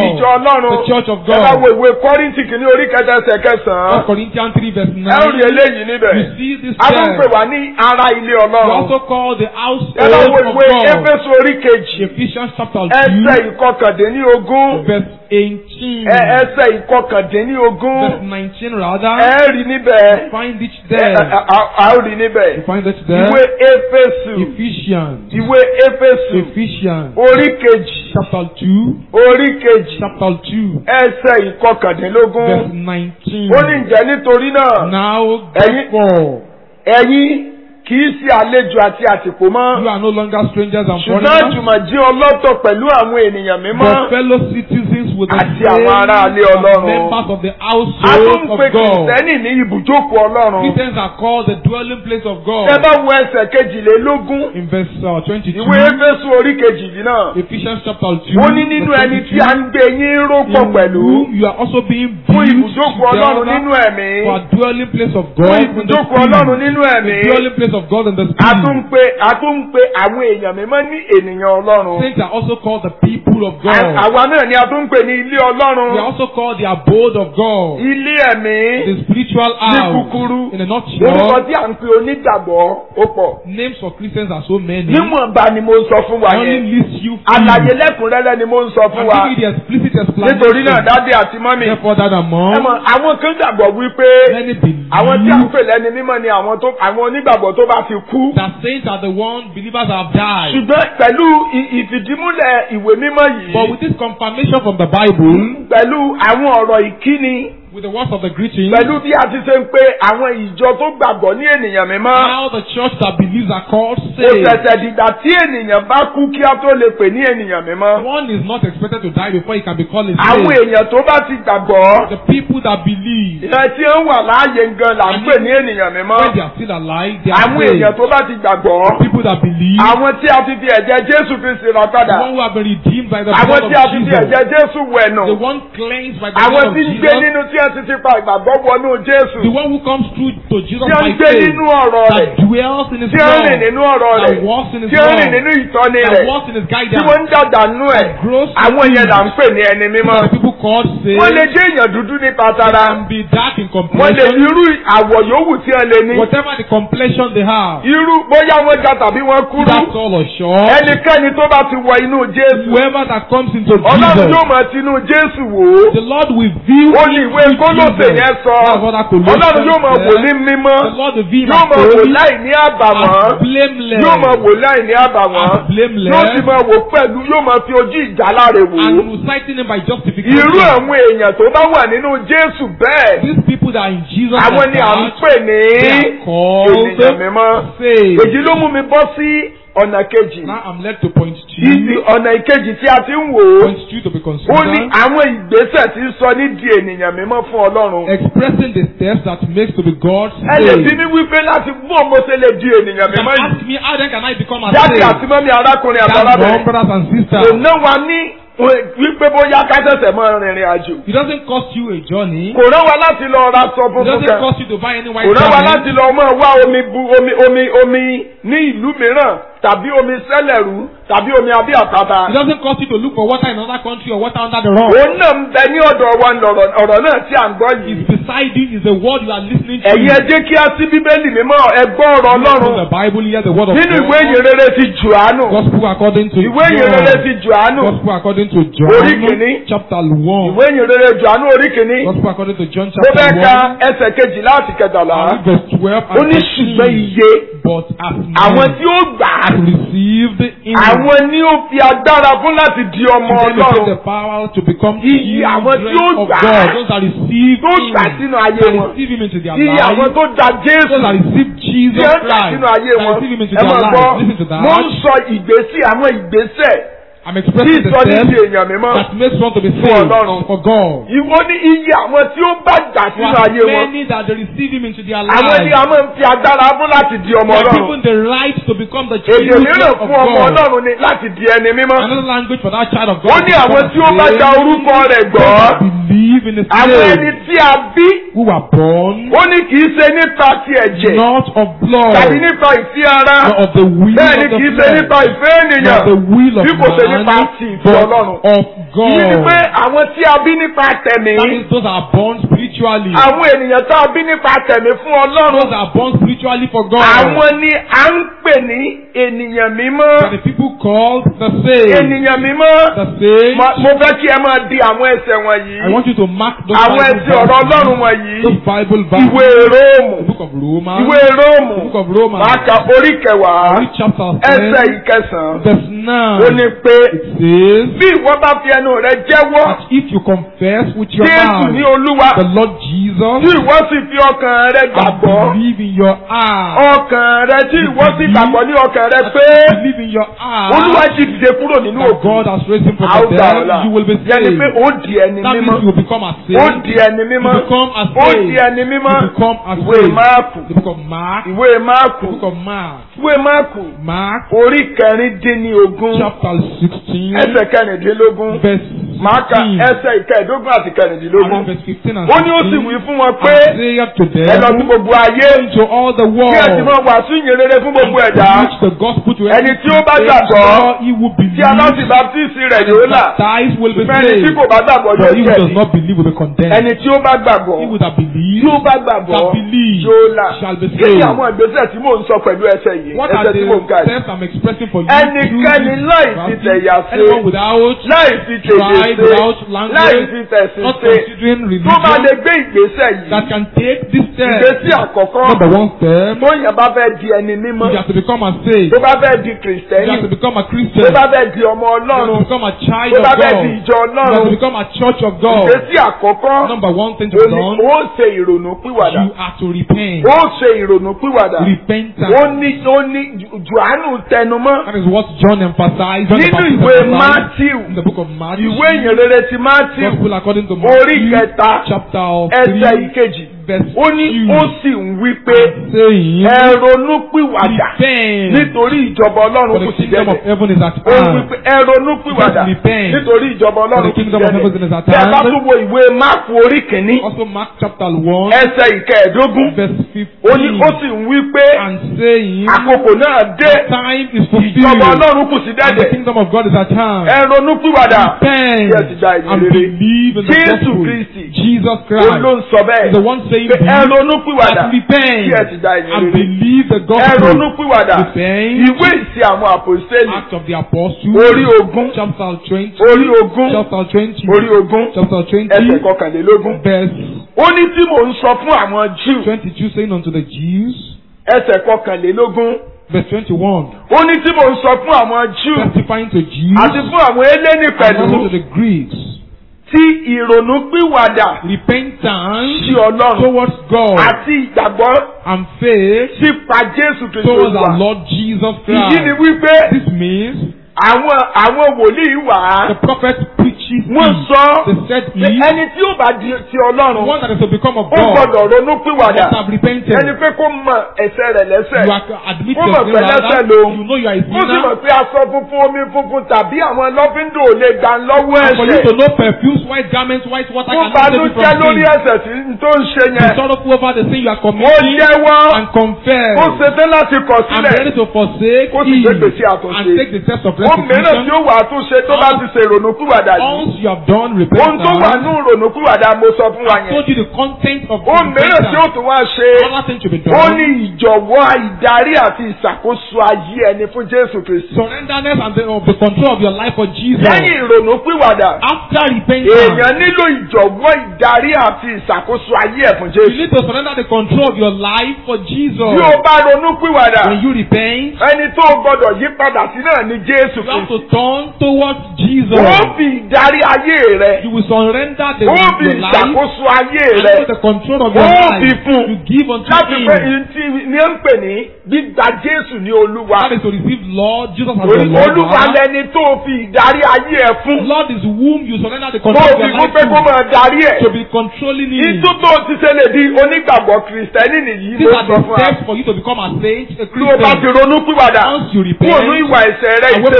ìjọ ọlọ́run the church of ẹ bá wo God. ìwé kọ́rìntì kìíní orí kẹta ẹsẹ̀ kẹsàn-án 1 Corinthians 3 verse ẹ ó rí 9. eléyìí níbẹ̀ You see this a tún pè church. wá ní ara ilé We ọlọ́run also call the ẹ bá household wo of ìwé God. éfésù orí kejì Ephesians chapter ẹsẹ̀ 2 ìkọkàndínlógún verse 18. ẹ ẹsẹ̀ ìkọkàndínlógún Verse 19 rather. ẹ rí níbẹ̀ Find it ẹ there. ẹ, a- a ó rí níbẹ̀ You find it there. ìwé éfésù Ephesians. ìwé éfésù Ephesians orí kejì chapter 2. orí kejì Chapter 2. ẹsẹ̀ ìkọkàndínlógún Verse 19. ó ní ǹjẹ́ nítorí náà Now Ẹ̀yin- therefore ẹ̀yin kì í ṣe àlejò àti àtìpó you mọ́ are no longer strangers and ṣùgbọ́n foreigners, jùmọ̀ jí ọlọ́tọ̀ pẹ̀lú àwọn ènìyàn mímọ́ but fellow citizens with the Àti àwọn ará ilé same Ọlọ́run. members of the a tún household ń of pe God. kìrìsìtẹ́nì ní ibùjókòó ọlọ́run Christians are called the dwelling place of God. ẹ bá wo ẹsẹ̀ kejìlélógún In verse uh, 22, ìwé éfésù orí kejìlí náà Ephesians chapter 2, ó ní nínú verse ẹni tí 22, a ń gbé yín rópọ̀ in pẹ̀lú whom you are also being fún built ibùjókòó ọlọ́run together nínú ẹ̀mí for a dwelling place of fún God in the ibùjókòó ọlọ́run spirit. nínú ẹ̀mí The dwelling place of God in the a tún ń spirit. pe a tún ń pe àwọn èèyàn mímọ́ ní ènìyàn ọlọ́run Saints are also called the people of À- God. àwa náà ni a tún ń pè ní ilé They are ọlọ́run also called the abode of God. ilé ẹ̀mí The spiritual ní house. kúkúrú In a orúkọ nutshell, tí à ń pe onígbàgbọ́ ó pọ̀ names for Christians are so many. níwọ̀nba ni mo ń sọ fún wa I only yẹn list you few. àlàyé lẹ́kùnrẹ́rẹ́ ni mo ń sọ fún I'm wa giving you the explicit explanation. nítorí náà dáadé àti mọ́mì Therefore, that ẹ among mọ̀ àwọn kan gbàgbọ́ wípé many believe àwọn tí à ń pè lẹ́ni mímọ́ ni àwọn tó àwọn onígbàgbọ́ tó bá ti kú that saints are the one believers have died. ṣùgbọ́n pẹ̀lú ì- ìfìdímúlẹ̀ ìwé mímọ́ But yìí with this confirmation from the Bible, pẹ̀lú àwọn ọ̀rọ̀ ìkíni with the words of the greeting, pẹ̀lú bí a ti ṣe ń pe àwọn ìjọ tó gbàgbọ́ ní ènìyàn mímọ́ how the church that believes are called kò saved. ṣẹ̀ṣẹ̀ dìgbà tí ènìyàn bá kú kí a tó lè pè ní ènìyàn mímọ́ One is not expected to die before he can be called a àwọn slave. èèyàn tó bá ti gbàgbọ́ The people that believe, ìyẹn tí ó wà láàyè gan là ń pè ní ènìyàn mímọ́ when they are still alive, they are àwọn saved. èèyàn tó bá ti gbàgbọ́ People that believe, àwọn tí a ti fi ẹ̀jẹ̀ Jésù fi ṣèrà the padà one who have been redeemed by the àwọn blood tí a of ti fi Jesus, ẹ̀jẹ̀ Jésù wẹ̀nù the one cleansed by the àwọn blood of tí ń gbé Jesus, nínú tí a ti ti pa ìgbàgbọ́ wọnú Jésù the one who comes through to Jesus tí ó ń by gbé faith, nínú ọ̀rọ̀ rẹ̀ that dwells in his tí ó ń rìn love, nínú ọ̀rọ̀ that rẹ̀ walks in his tí ó ń rìn love, nínú ìtọ́ni that rẹ̀ walks in his tí wọ́n guidance, ń dàgbà nú ẹ̀ that grows àwọn yẹn là ń pè ní ẹni mímọ́ the people called saved, wọ́n lè jẹ́ èèyàn dúdú nípa they tara can be dark in wọ́n lè complexion, irú àwọ̀ yòówù tí wọ́n lè ní whatever the complexion they have, irú bóyá wọ́n ga tàbí wọ́n kúrú that's all or short. ẹnikẹ́ni tó bá ti wọ inú Jésù Whoever that comes into Ọlọ́run Jesus, yóò máa tinú Jésù wò ó the Lord will view ó ní ìwé Kólósè yẹn sọ That's what that Colossians Ọlọ́run yóò máa wò ní said. mímọ́ The Lord will view him yóò as máa wò holy, láì ní àbàwọ́n as blameless, yóò máa wò láì ní àbàwọ́n as blameless, yóò sì máa wò pẹ̀lú yóò máa fi ojú ìjàláre wò and ó will citing him by justification. irú àwọn èèyàn tó bá wà nínú Jésù bẹ́ẹ̀ These people that are in Jesus àwọn are ni à ń God, pè ní they are called ènìyàn mímọ́ saved. èyí ló mú mi bọ́ sí ọ̀nà kejì Now I'm led to point ìdí two, ọ̀nà ìkejì tí a ti ń wò ó point two to be ó ní considered, àwọn ìgbésẹ̀ tí ń sọ ní di ènìyàn mímọ́ fún Ọlọ́run expressing the steps that makes to be God ẹ lè bí saved. mi wípé láti mú ọmọ ṣe lè di ènìyàn You can mímọ́ yìí ask me how then can I become a jáde slave? àti mọ́mí arákùnrin That's wrong, àtàlábẹ̀rẹ̀ brothers and kò sisters. ná wa ní wípé bóyá ká ṣẹ̀ṣẹ̀ mọ́ rìnrìn àjò It doesn't cost you a journey. kò rán wa láti lọ ra sọ It funfun doesn't kan cost you to buy any white kò rán wa garment. láti lọ mọ́ wá omi bu omi omi omi ní ìlú mìíràn tàbí omi sẹ́lẹ̀rú tàbí omi abí àpáta. It doesn't cost you to look for water in another country or water under the rock. òun náà ń bẹ ní ọ̀dọ̀ wa lọ̀rọ̀ ọ̀rọ̀ náà tí à ń gbọ́ yìí. It's beside you is the word you are listening to. ẹ̀yin ẹ jẹ́ kí á sí bíbélì mímọ́ ẹ gbọ́ ọ̀rọ̀ From ọlọ́run the Bible, hear the word of nínú God. ìwé ìyìn rere ti Jòhánù Gospel according to ìwé ìyìn rere John. ti Jòhánù Gospel according to Orí John. kìíní. Chapter 1. ìwé ìyìn rere Jòhánù orí kìíní Gospel according to John mo chapter fẹ́ ka 1. ẹsẹ̀ kejìlá àti kẹtàlá and Verse 12 ó and ní ṣùgbọ́n 13. iye But as àwọn many tí ó gbà á as received in àwọn ni ó fi agbára fún láti di ọmọ to them they Ọlọ́run get the power to become Iye àwọn tí children ó of gbà á. God. Those that receive tó him. gbà sínú ayé That wọn receive him into their iye àwọn life. tó da Jésù Those that receive Jesus tí ó gbà Christ. sínú ayé That wọn receive him into ẹ their máa life. gbọ́ Listen to that. mo ń sọ ìgbésí àwọn ìgbésẹ̀ I'm tí expressing the ìsọjí di steps èèyàn mímọ́ that makes one to be Fún saved Ọlọ́run. for God. ìwọ ní iye àwọn tí ó bá gbà For sínú as ayé wọn many that they receive him into their àwọn ni lives. a máa ń fi agbára fún láti di ọmọ They are Ọlọ́run given the right to become the èdè children mìíràn of fún ọmọ God. Ọlọ́run ni láti di ẹni mímọ́ Another language for that child of God. ó to ní become àwọn a tí ó bá slave. gba orúkọ rẹ̀ Those gbọ́ that believe in the àwọn ẹni slave. tí a bí who were born ó ní kì í ṣe nípa ti ẹ̀jẹ̀ not of blood, tàbí nípa ìfẹ́ ara nor of the will bẹ́ẹ̀ ni of the kì í ṣe flesh, nípa ìfẹ́ nor ènìyàn the will of bí kò ṣe man, nípa ti ìfẹ́ but Ọlọ́run. of Ìyí ni pé God. àwọn tí a bí nípa tẹ̀mí That means those are born spiritually. àwọn ènìyàn tá a bí nípa tẹ̀mí fún Ọlọ́run Those are born spiritually for God. àwọn ni à ń pè ní ènìyàn mímọ́ They are the people called the saved. ènìyàn mímọ́ The saved. mo mo fẹ́ kí ẹ máa di àwọn ẹsẹ̀ I wọ̀nyí want you to mark those àwọn Bible ẹsẹ̀ ọ̀rọ̀ verses. Ọlọ́run wọ̀nyí Those Bible verses. ìwé Róòmù The book of Romans. ìwé Róòmù The book of Romans. máa ka orí kẹwàá Read chapter ẹsẹ̀ 10. ìkẹsàn-án Verse ó 9. ní pé It says bí ìwọ bá fi ẹnu rẹ jẹ́wọ́ that if you confess with your Jésù ní mouth Olúwa the Lord Jesus tí ìwọ sì fi ọkàn rẹ and gbàgbọ́ believe in your heart, ọkàn rẹ tí ìwọ sì gbàgbọ́ ní ọkàn rẹ pé believe in your Olúwa heart ti dìde kúrò nínú that òkú God has raised him from a ó the gbà ọ́ là dead, you will be yẹni saved. pé ó di ẹni That mímọ́ means you will become a ó saved. di ẹni mímọ́ You become a ó saved. di ẹni mímọ́ You become a ìwé saved. máàkù The book of Mark. ìwé máàkù The book of Mark. ìwé máàkù Mark orí kẹrìndínlógún chapter 16 ẹsẹ̀ kẹrìndínlógún verse máa ka 15. ẹsẹ̀ ìkẹẹ̀dógún àti And kẹrìndínlógún verse 15 and ó ní ó sì 16. wí fún wọn pé Isaiah to ẹ lọ sí them gbogbo ayé to all the kí ẹ sì world máa wàásù ìyìn rere fún gbogbo ẹ̀dá preach the gospel to Ẹni tí ó bá every gbàgbọ́, creature, he will tí a bá sì believe baptisi rẹ̀ yóò là baptized will be ṣùgbọ́n ẹni tí saved kò bá gbàgbọ́ but yóò he who does jẹ̀bi not believe will be condemned ẹni tí ó bá gbàgbọ́ he who that tí believes ó bá gbàgbọ́ that believes yóò là shall be kí ni saved àwọn ìgbésẹ̀ tí mò ń sọ pẹ̀lú ẹsẹ̀ yìí what are ẹsẹ̀ tí the mò ń kà yìí steps I'm expressing for you Ẹnikẹ́ni through láì this fi verse? tẹ̀yà ṣe, anyone without láì fi tèdè tribe ṣe without láì language fi tẹ̀sìn not ṣe considering tó bá lè religion gbé ìgbésẹ̀ yìí that can take this step ìgbésí àkọ́kọ́ number one step tó yàn bá fẹ́ di ẹni mímọ́ you have to become a saved tó bá fẹ́ di you have kìrìsìtẹ́nì to become a tó Christian bá fẹ́ di ọmọ you have to Ọlọ́run become a child tó of bá fẹ́ God di you ìjọ have to Ọlọ́run become a church of God ìgbésí àkọ́kọ́ number one thing to ó be ní done ó ṣe ìrònú pìwàdà you are to repent ó ṣe ìrònú pìwàdà ó repentance ní ó ní Jòhánù tẹnumọ́ that is what John emphasized John the nínú Baptist ìwé emphasized Matthew in the book of Matthew ìwé ìyìnrere ti Matthew gospel according to orí Matthew kẹta chapter ẹsẹ̀ three ìkejì verse ó ní ó two sì ń wí pé saying ẹ ronú pìwàdà repent nítorí ìjọba for Ọlọ́run the kù sí kingdom of dẹ́dẹ̀ heaven is at ó wí hand pé ẹ ronú pìwàdà Just repent. nítorí ìjọba for Ọlọ́run the kù sí kingdom of heaven is dẹ́dẹ̀ at bí ẹ bá hand tún wo ìwé Máàkù orí kìíní also Mark chapter one ẹsẹ̀ ìkẹẹ̀dógún verse ó ní fifteen ó sì ń wí pé and saying àkókò náà dé the time is ìjọba fulfilled Ọlọ́run kù sí and the dẹ́dẹ̀ kingdom of God is at hand ẹ ronú pìwàdà repent Yes, ìjà ìyìn and rere. believe in the Jésù gospel Kristi. Jesus ó Christ ló ń sọ is bẹ́ẹ̀ the one saying pé ẹ believe ronú pìwàdà and repent kí ẹ sì dá ìyìn and rere believe the ẹ ronú gospel pìwàdà repent ìwé ìsìn àwọn àpòsílẹ̀ Acts of the Apostles orí ogún chapter twenty orí ogún chapter twenty orí ogún chapter twenty ẹsẹ̀ kọkànlélógún verse ó ní tí mò ń sọ fún àwọn Jew twenty-two saying unto the Jews ẹsẹ̀ kọkànlélógún verse twenty-one ó ní tí mò ń sọ fún àwọn Jew testifying to Jews àti fún àwọn eléni and pẹ̀lú also to the Greeks tí ìrònú pìwàdà repentance sí Ọlọ́run towards God àti ìgbàgbọ́ and faith sípa Jésù Kristo towards our Olúwa Lord Jesus ìdí ni Christ. wípé This means àwọn àwọn wòlíì wà á the prophet preaches wọ́n it. sọ They said pé he, ẹni tí ó bá di ti the Ọlọ́run one that is to become of ó God, gbọ́dọ̀ ronú pìwàdà must have repented. ẹni pé kó mọ ẹ̀ṣẹ̀ rẹ̀ lẹ́ṣẹ̀ You are admit Ó your mọ̀ sin pé rather. lẹ́ṣẹ̀ lòun. You know you are a ó sì sinner. mọ̀ pé aṣọ funfun omi funfun tàbí àwọn lọ́fíńdò ò lè gbà lọ́wọ́ And for you to ẹ̀ṣẹ̀ know perfumes, white garments, white water ó can save you banújẹ́ from lórí sin. ẹ̀ṣẹ̀ tí n tó ń ṣe Be yẹn sorrowful over the sin you are ó committing jẹ́wọ́ and confess. ó ṣetán láti kọ̀ I'm sílẹ̀ ready to forsake Ó sì it gbé gbèsè àtúnṣe. and take the test of ó mìíràn tí restitution. ó wà á tún ṣe tó bá ti ṣe ìrònú pìwàdà yìí Once you have done ohun tó wà repentance, ní ìrònú pìwàdà mo sọ fún wa I yẹn told you the content of ó mìíràn tí ó repentance. tún wá ṣe Another thing to be ó done. ní ìjọ̀wọ́ ìdarí àti ìṣàkóso ayé ẹni fún Jésù Kristi Surrenderness and the, of the control of your life for Jesus. lẹ́yìn ìrònú pìwàdà After repentance, èèyàn nílò ìjọ̀wọ́ ìdarí àti ìṣàkóso ayé ẹ̀ fún you Jésù need to surrender the control of your life for Jesus. bí o bá ronú pìwàdà When you repent, ẹni tó o gbọdọ̀ yí padà sí náà ni Jésù you have Kristi to turn towards Jesus. ó fi ìdarí ayé rẹ You will surrender the, ó fi your life ìṣàkóso ayé and rẹ the control of your ó life. fi fún You give unto láti pé Him. ìtì ní ń pè ní gbígba Jésù ní Olúwa That is to receive Lord Jesus as your Orí- Lord. Olúwa lẹni tó o fi ìdarí ayé ẹ fún Lord is whom you surrender the tó control o of fi your fún life pé kó to. máa darí ẹ To be controlling Him. ìtú tó o ti ṣe lè di onígbàgbọ́ kìrìsìtẹ́nì nìyí These ló are sọ the fún wa steps for you to become a saint, a tí o bá ti Christian. ronú pìwàdà Once you kúrò ní repent, ìwà ẹ̀ṣẹ̀ rẹ away from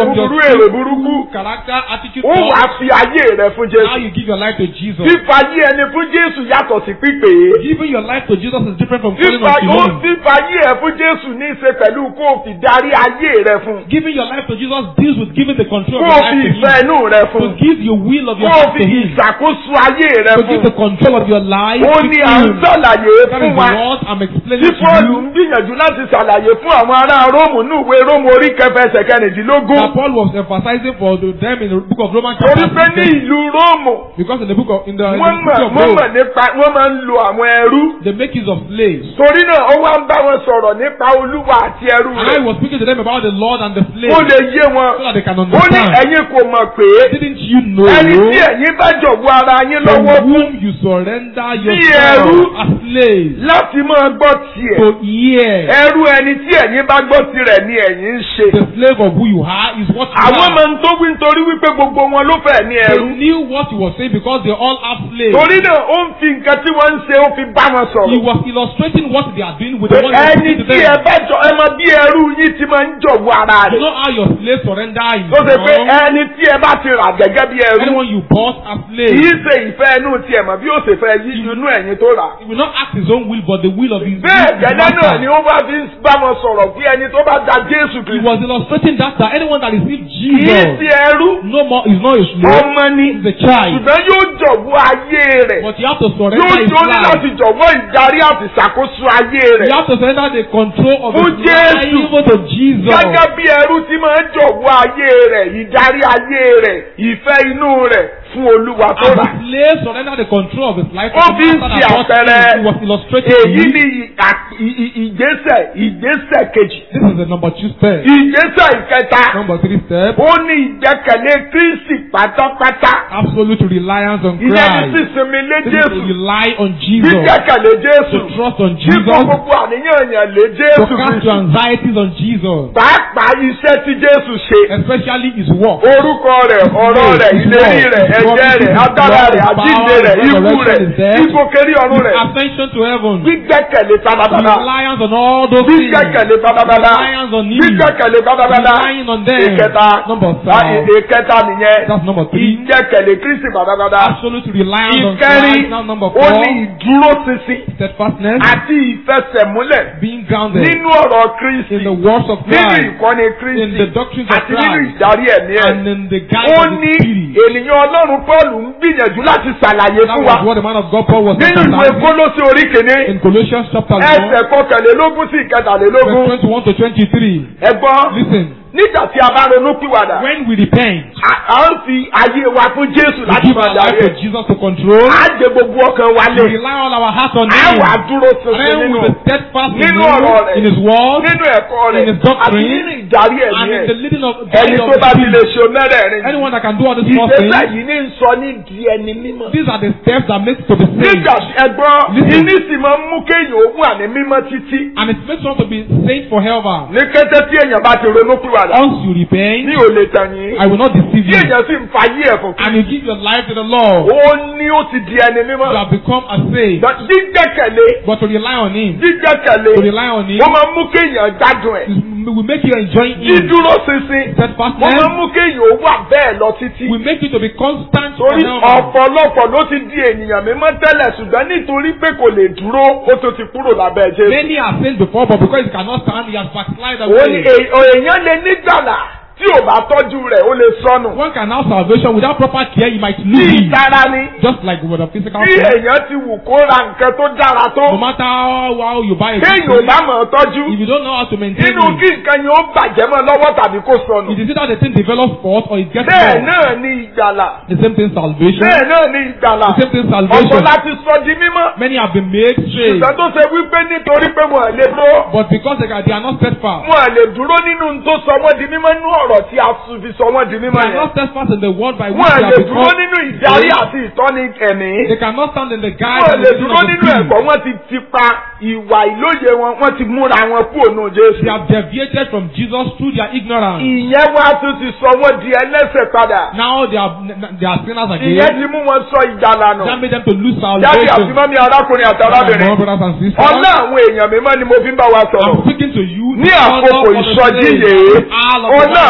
búburú your èrè burúkú character, attitude, ó wàá thoughts. fi ayé rẹ fún Now Jésù you give your life to Jesus. fífayé ẹni fún Jésù yàtọ̀ sí pípé Giving your life to Jesus is different from calling fífa on ó him. fífayé ẹ fún Jésù ní í ṣe pẹ̀lú kó o fi darí ayé rẹ fún Giving your life to Jesus deals with giving the control kó of o your fi life to ìfẹ́ him. inú rẹ To fún give your will of your kó o heart fi to him. ìṣàkóso ayé rẹ To fún give the control of your life ó to ní à ń him. sàlàyé That fún is wa what I'm tí explaining to Pọ́ọ̀lù you. ń gbìyànjú láti ṣàlàyé fún àwọn ará Róòmù ní ìwé Róòmù orí kẹfẹ ẹsẹ̀ kẹrìndínlógún That Paul was emphasizing for the- them in the book of Romans torí chapter pé ní 6. ìlú Róòmù Because in the book of in the, in wọ́n the mọ̀ city of wọ́n mọ̀ Rome, nípa wọ́n máa ń lo àwọn ẹrú they make use of slaves. torí náà ó wá ń bá wọn sọ̀rọ̀ nípa Olúwa àti ẹrú And I rẹ̀ was speaking to them about the Lord and the ó slaves lè yé wọn so that they can ó ní understand. ẹ̀yin kò mọ̀ pé Didn't you know ẹni tí ẹ̀yin bá jọ̀wọ́ ara yín to lọ́wọ́ fún whom you surrender ẹrú. yourself as slaves láti máa gbọ́ tiẹ̀ to hear ẹrú ẹni tí ẹ̀yin bá gbọ́ tirẹ̀ ni ẹ̀yin ń ṣe the slave of who you are is what you àwọn are. máa ń tó wí nítorí wípé gbogbo wọn ló fẹ́ ní They ẹrú knew what he was saying because they all are slaves. torí náà ó ń fi nǹkan tí wọ́n ń ṣe ó fi bá wọn He sọ̀rọ̀ was illustrating what they are doing with pé the one he was ẹni speaking to tí ẹ them. bá jọ ẹ mọ bí ẹrú yín ti máa ń jọ̀wọ́ ara You rẹ̀ know how your slave surrender him. tó ṣe pé ẹni tí ẹ bá ti rà gẹ́gẹ́ bí ẹrú Anyone you bought as slave, kì í ṣe ìfẹ́ inú tiẹ̀ mọ̀ bí ó ṣe fẹ́ yí inú ẹ̀yin tó rà. he will not act his own will but the will of his, bẹ́ẹ̀ his gẹ́gẹ́ náà master. ni ó bá fi ń bá wọn sọ̀rọ̀ bí ẹni tó bá da Jésù He Kristi. was illustrating that that anyone that received kì í Jesus ṣe ẹrú no more is not a slave, ọmọ ni is a child. ṣùgbọ́n yóò jọ̀wọ́ ayé rẹ̀ But you have to surrender yóò his jó ní life. láti jọ̀wọ́ ìdarí àti ìṣàkóso ayé You rẹ̀. have to surrender the control of Fún his life Jésù. even to Jesus. gẹ́gẹ́ bí ẹrú tí máa ń jọ̀wọ́ ayé rẹ̀ ìdarí ayé rẹ̀ ìfẹ́ inú rẹ̀ fún Olúwa tó As rà. the slave surrender the control of his life to Ó the fi ń master ṣe that bought àpẹẹrẹ him. He was illustrating to èyí you. ni ì- à- ì- ì- ìgbésẹ̀ ìgbésẹ̀ kejì. This is the number two step. ìgbésẹ̀ ìkẹta Number three step. ó ní ìgbẹ́kẹ̀lé Kristi pátápátá. Absolute reliance on ìyẹn ní Christ. sísinmi lé This is to Jésù rely on Jesus. gbígbẹ́kẹ̀lé Jésù To trust on kíkó Jesus. gbogbo àníyàn yàn lé To Jésù cast your Kristi. anxieties on Jesus. pàápàá iṣẹ́ tí Jésù ṣe. Especially his work. orúkọ rẹ̀ ọ̀rọ̀ rẹ̀ ìlérí rẹ̀ ẹ̀jẹ̀ rẹ̀ agbára rẹ̀ àjíǹde rẹ̀ ikú rẹ̀ ìgbòkèrí ọ̀run rẹ̀ Ascension to heaven. gbígbẹ́kẹ̀lé pátápátá Reliance on all those things. gbígbẹ́kẹ̀lé pátápátá Reliance on him. gbígbẹ́kẹ̀lé pátápátá Relying on them. ìkẹta Number ah, five. ìkẹta nìyẹn That's number three. ìgbẹ́kẹ̀lé Kristi pátápátá Absolute reliance on ìkẹrin Christ. Now number ó four. ní ìdúróṣinṣin Steadfastness. àti ìfẹsẹ̀múlẹ̀ Being grounded nínú ọ̀rọ̀ Kristi in the words of nínú Christ. ìkọ́ni In the Kristi doctrines of àti nínú Christ. ìdarí ẹ̀mí ẹ̀. And in the guide ó of the ní Spirit. ènìyàn ọlọ́run Pọ́ọ̀lù ń gbìyànjú láti ṣàlàyé That fún was wa what the man of God Paul was nínú ìwé emphasizing Kólósè orí kìíní in Colossians chapter 1, ẹsẹ̀ kọkànlélógún sí verse ìkẹtàlélógún 21 to 23. ẹ̀gbọ́n Listen, nígbà tí a bá ronú pìwàdà when we repent, a à ń fi ayé wa fún Jésù we láti give máa our life darí to ẹ̀ Jesus to control. á jẹ gbogbo ọkàn wa We lé rely all our heart on á Him. wà dúró And ṣinṣin then nínú we be steadfast in nínú Him, ọ̀rọ̀ rẹ̀ in His word, nínú ẹ̀kọ́ rẹ̀ in His doctrine, àti nínú ìdarí and ẹ̀mí in ẹ̀ the leading of ẹni guide of tó bá the ti lè Spirit. ṣe mẹ́rẹ̀ẹ̀rin Anyone that can do all these four ìgbésẹ̀ things, yìí ní ń sọ ní di ẹni mímọ́. these are the steps that make to be saved. nígbà tí ẹgbọ́n Listen. iní sì máa ń mú kéèyàn ó wà ní mímọ́ títí. And it makes one to be saved forever. ní kété tí èèyàn bá ti ronú pìwàdà Once you repent, ní ò lè tàn yín. I will not deceive tí you. èèyàn sì ń fa yí ẹ̀fọ́ And you give your life to the Lord, ó ní ó ti di ẹni mímọ́. you have become a saved. But jíjẹ́kẹ̀lé But to rely on Him, jíjẹ́kẹ̀lé to rely on Him, wọ́n máa ń mú kéèyàn gbádùn ẹ̀. is- will make you enjoy Him. dídúró ṣinṣin wọ́n máa ń Steadfastness mú kéèyàn ó wà bẹ́ẹ̀ lọ títí. will make you to be constant torí forever. ọ̀pọ̀lọpọ̀ ló ti di ènìyàn mímọ́ tẹ́lẹ̀ ṣùgbọ́n nítorí pé kò lè dúró ó tó ti kúrò lábẹ́ Jésù. Many are saved before, but because he cannot stand, he has backslided òun ni away. èè- èèyàn lè nígbàlà tí ò bá tọ́jú rẹ̀ ó lè sọnù. One can have salvation without proper care, he might bí lose it. ìtara ni Just like with a physical bí thing. èèyàn ti wù kó ra nǹkan tó dára tó No matter how well you buy a good kéèyàn ò thing, bá mọ̀ ọ́ tọ́jú if you don't know how to maintain nínú it, kí nǹkan yẹn ó bàjẹ́ mọ́ lọ́wọ́ tàbí kó sọnù. it is either the thing develops fault or it gets bẹ́ẹ̀ wrong. náà ni ìgbàlà The same thing salvation. bẹ́ẹ̀ náà ni ìgbàlà The same thing ọ̀pọ̀ salvation. láti sọ di mímọ́ Many have been made saved, ṣùgbọ́n tó ṣe wípé nítorí pé wọn ò lè dúró but because they are, they are not steadfast, wọn ò lè dúró nínú n tó sọ wọ́n di mímọ́ nínú ọ̀rọ̀ tí a tún fi sọ wọ́n di they mímọ́ are yẹn not steadfast in the word by which wọn ò they lè have dúró become. nínú ìdarí àti ìtọ́ni ẹ̀mí. They cannot stand in the guide wọ́n and lè the leading dúró of the nínú Spirit. ẹ̀kọ́ wọ́n ti ti pa ìwà ìlóye wọn wọ́n ti múra wọn kúrò nù Jésù. They have deviated from Jesus through their ignorance. ìyẹn wá tún ti sọ wọ́n di ẹlẹ́sẹ̀ padà. Now they are they are sinners ìyẹn again. ti mú wọn sọ ìjàlá nù. That made them to lose jáde àti salvation. mọ́mí arákùnrin àti My arábìnrin. brothers and sisters, ọlá àwọn èèyàn mímọ́ ni mo fi ń bá wa I'm sọ̀rọ̀. speaking to you. ní the àkókò honor of the ìsọjí saints, yìí all of the ọlá àwọn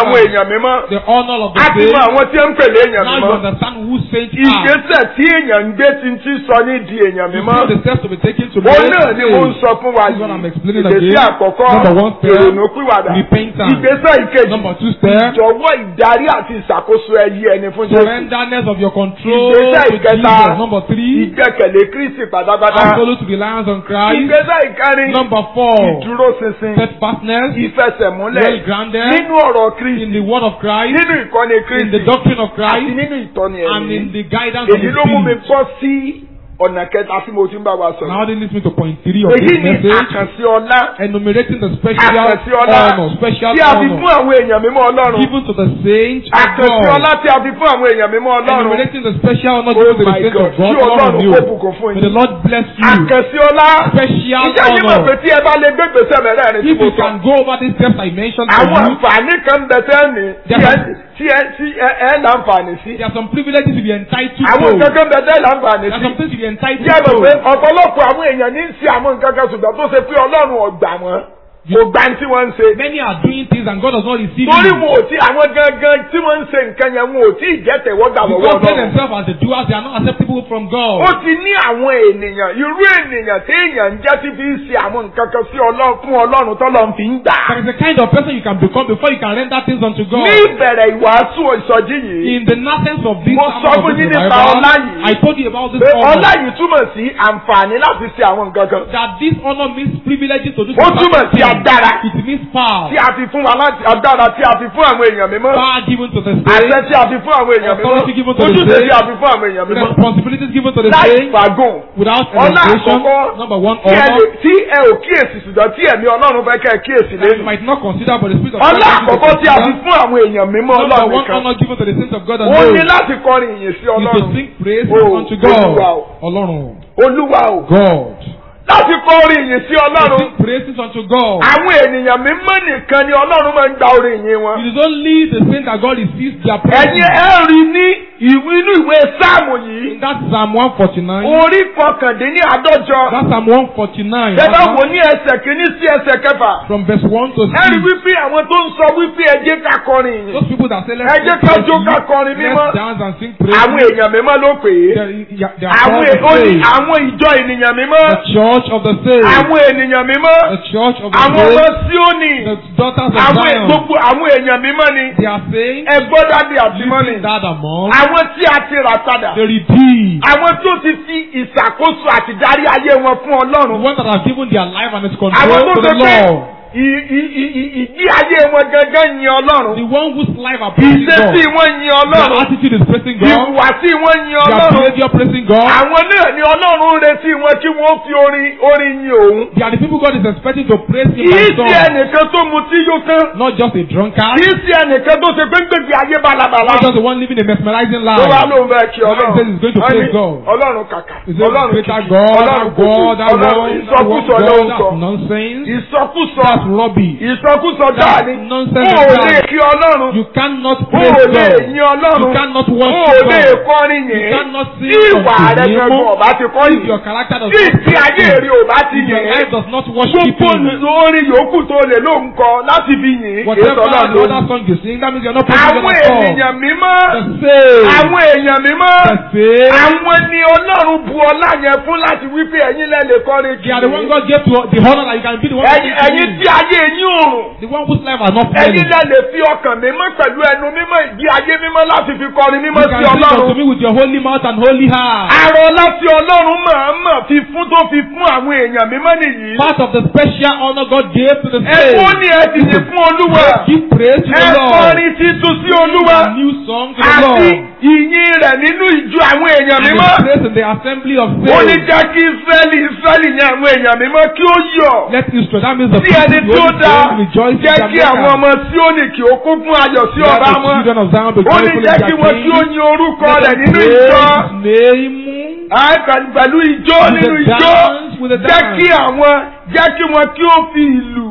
àwọn èèyàn mímọ́ The honor of the a ti mọ saints. àwọn tí ń pèlè èèyàn Now you mímọ́ understand who saints are. ìgbésẹ̀ tí èèyàn ń gbé ti ń ti sọ ní di èèyàn You mímọ́ know the steps to be taken to òun make náà ni mo ń saints. sọ fún wa This is what I'm yìí explaining ìgbésẹ̀ again. àkọ́kọ́ Number one step, ìrònú pìwàdà repentance. ìgbésẹ̀ ìkejì Number two step, ìjọ̀wọ́ ìdarí àti ìṣàkóso ẹyí ẹni fún Jésù surrenderness of your control Ìgbésẹ̀ to ìkẹta. Jesus. Number three, ìgbẹ́kẹ̀lé Kristi pátápátá absolute reliance on Christ. ìgbésẹ̀ ìkẹrin Number four, ìdúróṣinṣin steadfastness, ìfẹsẹ̀múlẹ̀ well grounded nínú ọ̀rọ̀ in Kristi the word of Christ, nínú ìkọ́ni in the Kristi doctrine of àti Christ, nínú ìtọ́ni and in ẹ̀mí the guidance of èyí His ló mú mi Spirit. bọ́ sí ọ̀nà kẹta tí mo ti ń bá wa sọ̀rọ̀ Now they leads me to point three of èyí this ni message, àkànṣe ọlá enumerating the special àkànṣe ọlá honor, special tí a fi fún honor àwọn èèyàn mímọ́ Ọlọ́run given to the saints of àkànṣe ọlá God. tí a fi fún àwọn èèyàn mímọ́ Ọlọ́run Enumerating the special honor Oh given to the my saints God, of God. kí All of Ọlọ́run you. kó bùkún fún May yín the Lord bless you. àkànṣe ọlá Special ìjẹ́ yìí mọ̀ pé honor. tí ẹ bá lè gbé gbèsè mẹ́rẹ̀ẹ̀rin tí If mo you sọ can go over these steps I mentioned to àwọn you, àǹfààní kan bẹ tẹ́ẹ̀nì tí ẹ Yes. tí ẹ tí ẹ ẹ láǹfààní sí there are some privileges to be entitled àwọn to. nǹkan kan bẹ tẹ́ẹ̀ láǹfààní There are sí some things to be entitled jẹ́ mọ̀ pé to. ọ̀pọ̀lọpọ̀ àwọn èèyàn ní í ṣe àwọn nǹkan kan ṣùgbọ́n tó ṣe pé Ọlọ́run ọ̀gbà wọn kò gbà tí wọ́n ń ṣe Many are doing things and God does not receive torí you. wọn ò tí àwọn gangan tí wọ́n ń ṣe nǹkan yẹn wọn ò tí ì jẹ́ tẹ̀wọ́gbà lọ́wọ́ Because they Ọlọ́run themselves as the doers, they are not acceptable from ó God. ti ní àwọn ènìyàn irú ènìyàn tí èèyàn ń jẹ́ tí fi ń ṣe àwọn nǹkan kan sí Ọlọ́run fún Ọlọ́run tọ́lọ́run fi ń gbà There is a kind of person you can become before you can render things unto God. ní ìbẹ̀rẹ̀ ìwàásù ìsọjí yìí In the nonsense of this Mo sermon sọ of fún this yín nípa revival, ọlá yìí. I told you about this pé honor. ọlá yìí túmọ̀ sí àǹfààní láti ṣe àwọn nǹkan kan That this honor means privileges to do Ó túmọ̀ sí certain things. agbára. It means power. tí a fi fún wa láti agbára tí a fi fún àwọn èèyàn mímọ́ Power given to the àṣẹ saints. tí a fi fún àwọn èèyàn mímọ́ Authority given to the ojúṣe tí saints. a fi fún àwọn èèyàn mímọ́ Responsibilities given to the láì saints fagùn without ọlá elevation. àkọ́kọ́ Number one, tí ẹ honor. lè- tí ẹ ò kíyèsí ṣùgbọ́n tí ẹ̀mí Ọlọ́run fẹ́ kẹ́ ẹ kíyèsí That you lẹ́nu might not consider, but the Spirit of ọlá God wants you to àkọ́kọ́ tí a fi consider. fún àwọn èèyàn mímọ́ Number Ọlọ́run one nìkan honor given to the saints of God and ó ní those láti kọrin ìyìn sí is to Ọlọ́run sing praise Oh, unto Olúwa God. o. Ọlọ́run. Olúwa o God. láti kọrin ìyìn sí To Ọlọ́run sing praises unto God. àwọn ènìyàn mímọ́ nìkan ni Ọlọ́run máa ń gba orin ìyìn wọn. It is only the saints that God receives their ẹ̀yin praise. ẹ rí ní ìwé inú ìwé sáàmù yìí In that Psalm 149, orí kọkàndínní àádọ́jọ that Psalm 149, bẹ́ẹ̀ uh-huh, wò ní ẹsẹ̀ kìíní sí ẹsẹ̀ kẹfà from verse 1 to 6. ẹ rí wípé àwọn tó ń sọ wípé ẹ jẹ́ ká kọrin ìyìn Those people that say, let's Ẹ jẹ́ sing ká praise jó to ká you, kọrin mímọ́. let's dance and sing praise. àwọn èèyàn mímọ́ ló pè é They, they are àwọn called è- ó the ní saints. àwọn ìjọ ènìyàn mímọ́ The church of the saints. àwọn ènìyàn mímọ́ The church of the àwọn ọmọ saints. Síónì The daughters of àwọn è- Zion. gbogbo àwọn èèyàn mímọ́ ni They are saints. ẹ gbọ́ dádì àti mọ́mì Living that among àwọn tí a ti rà padà the redeemed. àwọn tó ti fi ìṣàkóso àti darí ayé wọn fún The Ọlọ́run ones that have given their life and its àwọn control tó to ṣe the pé Lord. ì- ì- ì- ì- ìdí ayé wọn gangan yin The Ọlọ́run one whose life are praising ìṣesí God. wọn yin Their Ọlọ́run attitude is praising God. ìhùwàsí wọn yin Their Ọlọ́run behavior praising God. àwọn náà ni Ọlọ́run ń retí wọn kí wọ́n fi orin orin yin òun They are the people God is expecting to praise Him kì í by sí song. ẹnìkan tó mutí yó tán Not just a drunkard. kì í sí ẹnìkan tó ṣe pé gbègbè ayé balabala Not just the one living a mesmerizing tó wá life. lóun bẹ́ẹ̀ kí Ọlọ́run says he's going to Wọ́n ní praise God. Ọlọ́run kàkà Is it Ọlọ́run greater kìkì God, Ọlọ́run that kòkò God, that Ọlọ́run one, that ìsọkúsọ one ló ń God, sọ that's nonsense. ìsọkúsọ That's rubbish. ìsọkúsọ That's dáa ni nonsense ó of lè God. kí Ọlọ́run You cannot ó praise lè God. yin You Ọlọ́run cannot ó worship lè God. kọrin You yìí cannot sing tí ìwà unto rẹ Him. gangan ọba ti kọ́ If yìí your character does tí not ìdí ayé praise rẹ Him, ò bá ti if your yìn life does not worship gbogbo Him, orin yòókù tó lè ló ń kọ láti fi yìn èso whatever náà the ló other ń. song you sing, that means you're not praising àwọn God at all. ènìyàn mímọ́ The same. àwọn èèyàn mímọ́ The same. àwọn ni Ọlọ́run bu ọlá yẹn fún láti wípé ẹ̀yin lẹ́lẹ̀ kọrin They are the one God gave to the honor that you can be the one to ẹ̀yin sing to ẹ̀yin Him. tí ayé yín òrùn The one whose life are not ẹ̀yin failing. lẹ́lẹ̀ fi ọkàn mímọ́ pẹ̀lú ẹnu mímọ́ ìdí ayé mímọ́ láti fi kọrin mímọ́ You sí can sing unto Ọlọ́run. me with your holy mouth and holy heart. Àrò láti Ọlọ́run mọ̀ọ́mọ̀ fi fún tó fi fún àwọn èèyàn mímọ́ nìyí. Part of the special honor God gave to the Ẹ kó saints. ní ẹ ti yìn fún Olúwa. Give praise to Ẹ the Lord. kọrin títún sí Olúwa. A new song to the Àti Lord. ìyìn rẹ̀ nínú ìjọ àwọn èèyàn And mímọ́. the praise in the assembly of Ó ní saints. jẹ́ kí Ísírẹ́lì Ísírẹ́lì ní àwọn èèyàn mímọ́ kí ó yọ̀. Let Israel, that means the Sí ẹni people tí ó who dáa only rejoice in jẹ́ their kí àwọn maker. ọmọ Síónì kí ó kún fún ayọ̀ sí Let ọba the wọn. children of Zion be Ó ní joyful in jẹ́ their kí wọ́n kí ó king. yin orúkọ Let rẹ̀ them nínú praise ìjọ. his name. Àì pẹ̀lú pẹ̀lú ìjó With nínú the ìjó. dance, with the Jẹ́ dance. kí àwọn jẹ́ kí wọn kí ó fi ìlù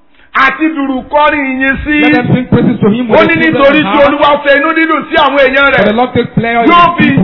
àti dùrù kọrin ìyìn sí. Let them sing praises to him with Ó the ní children nítorí of tí heart. Olúwa fẹ́ inú dídùn sí àwọn èèyàn For the rẹ̀. Lord takes pleasure in Yóò his fi people.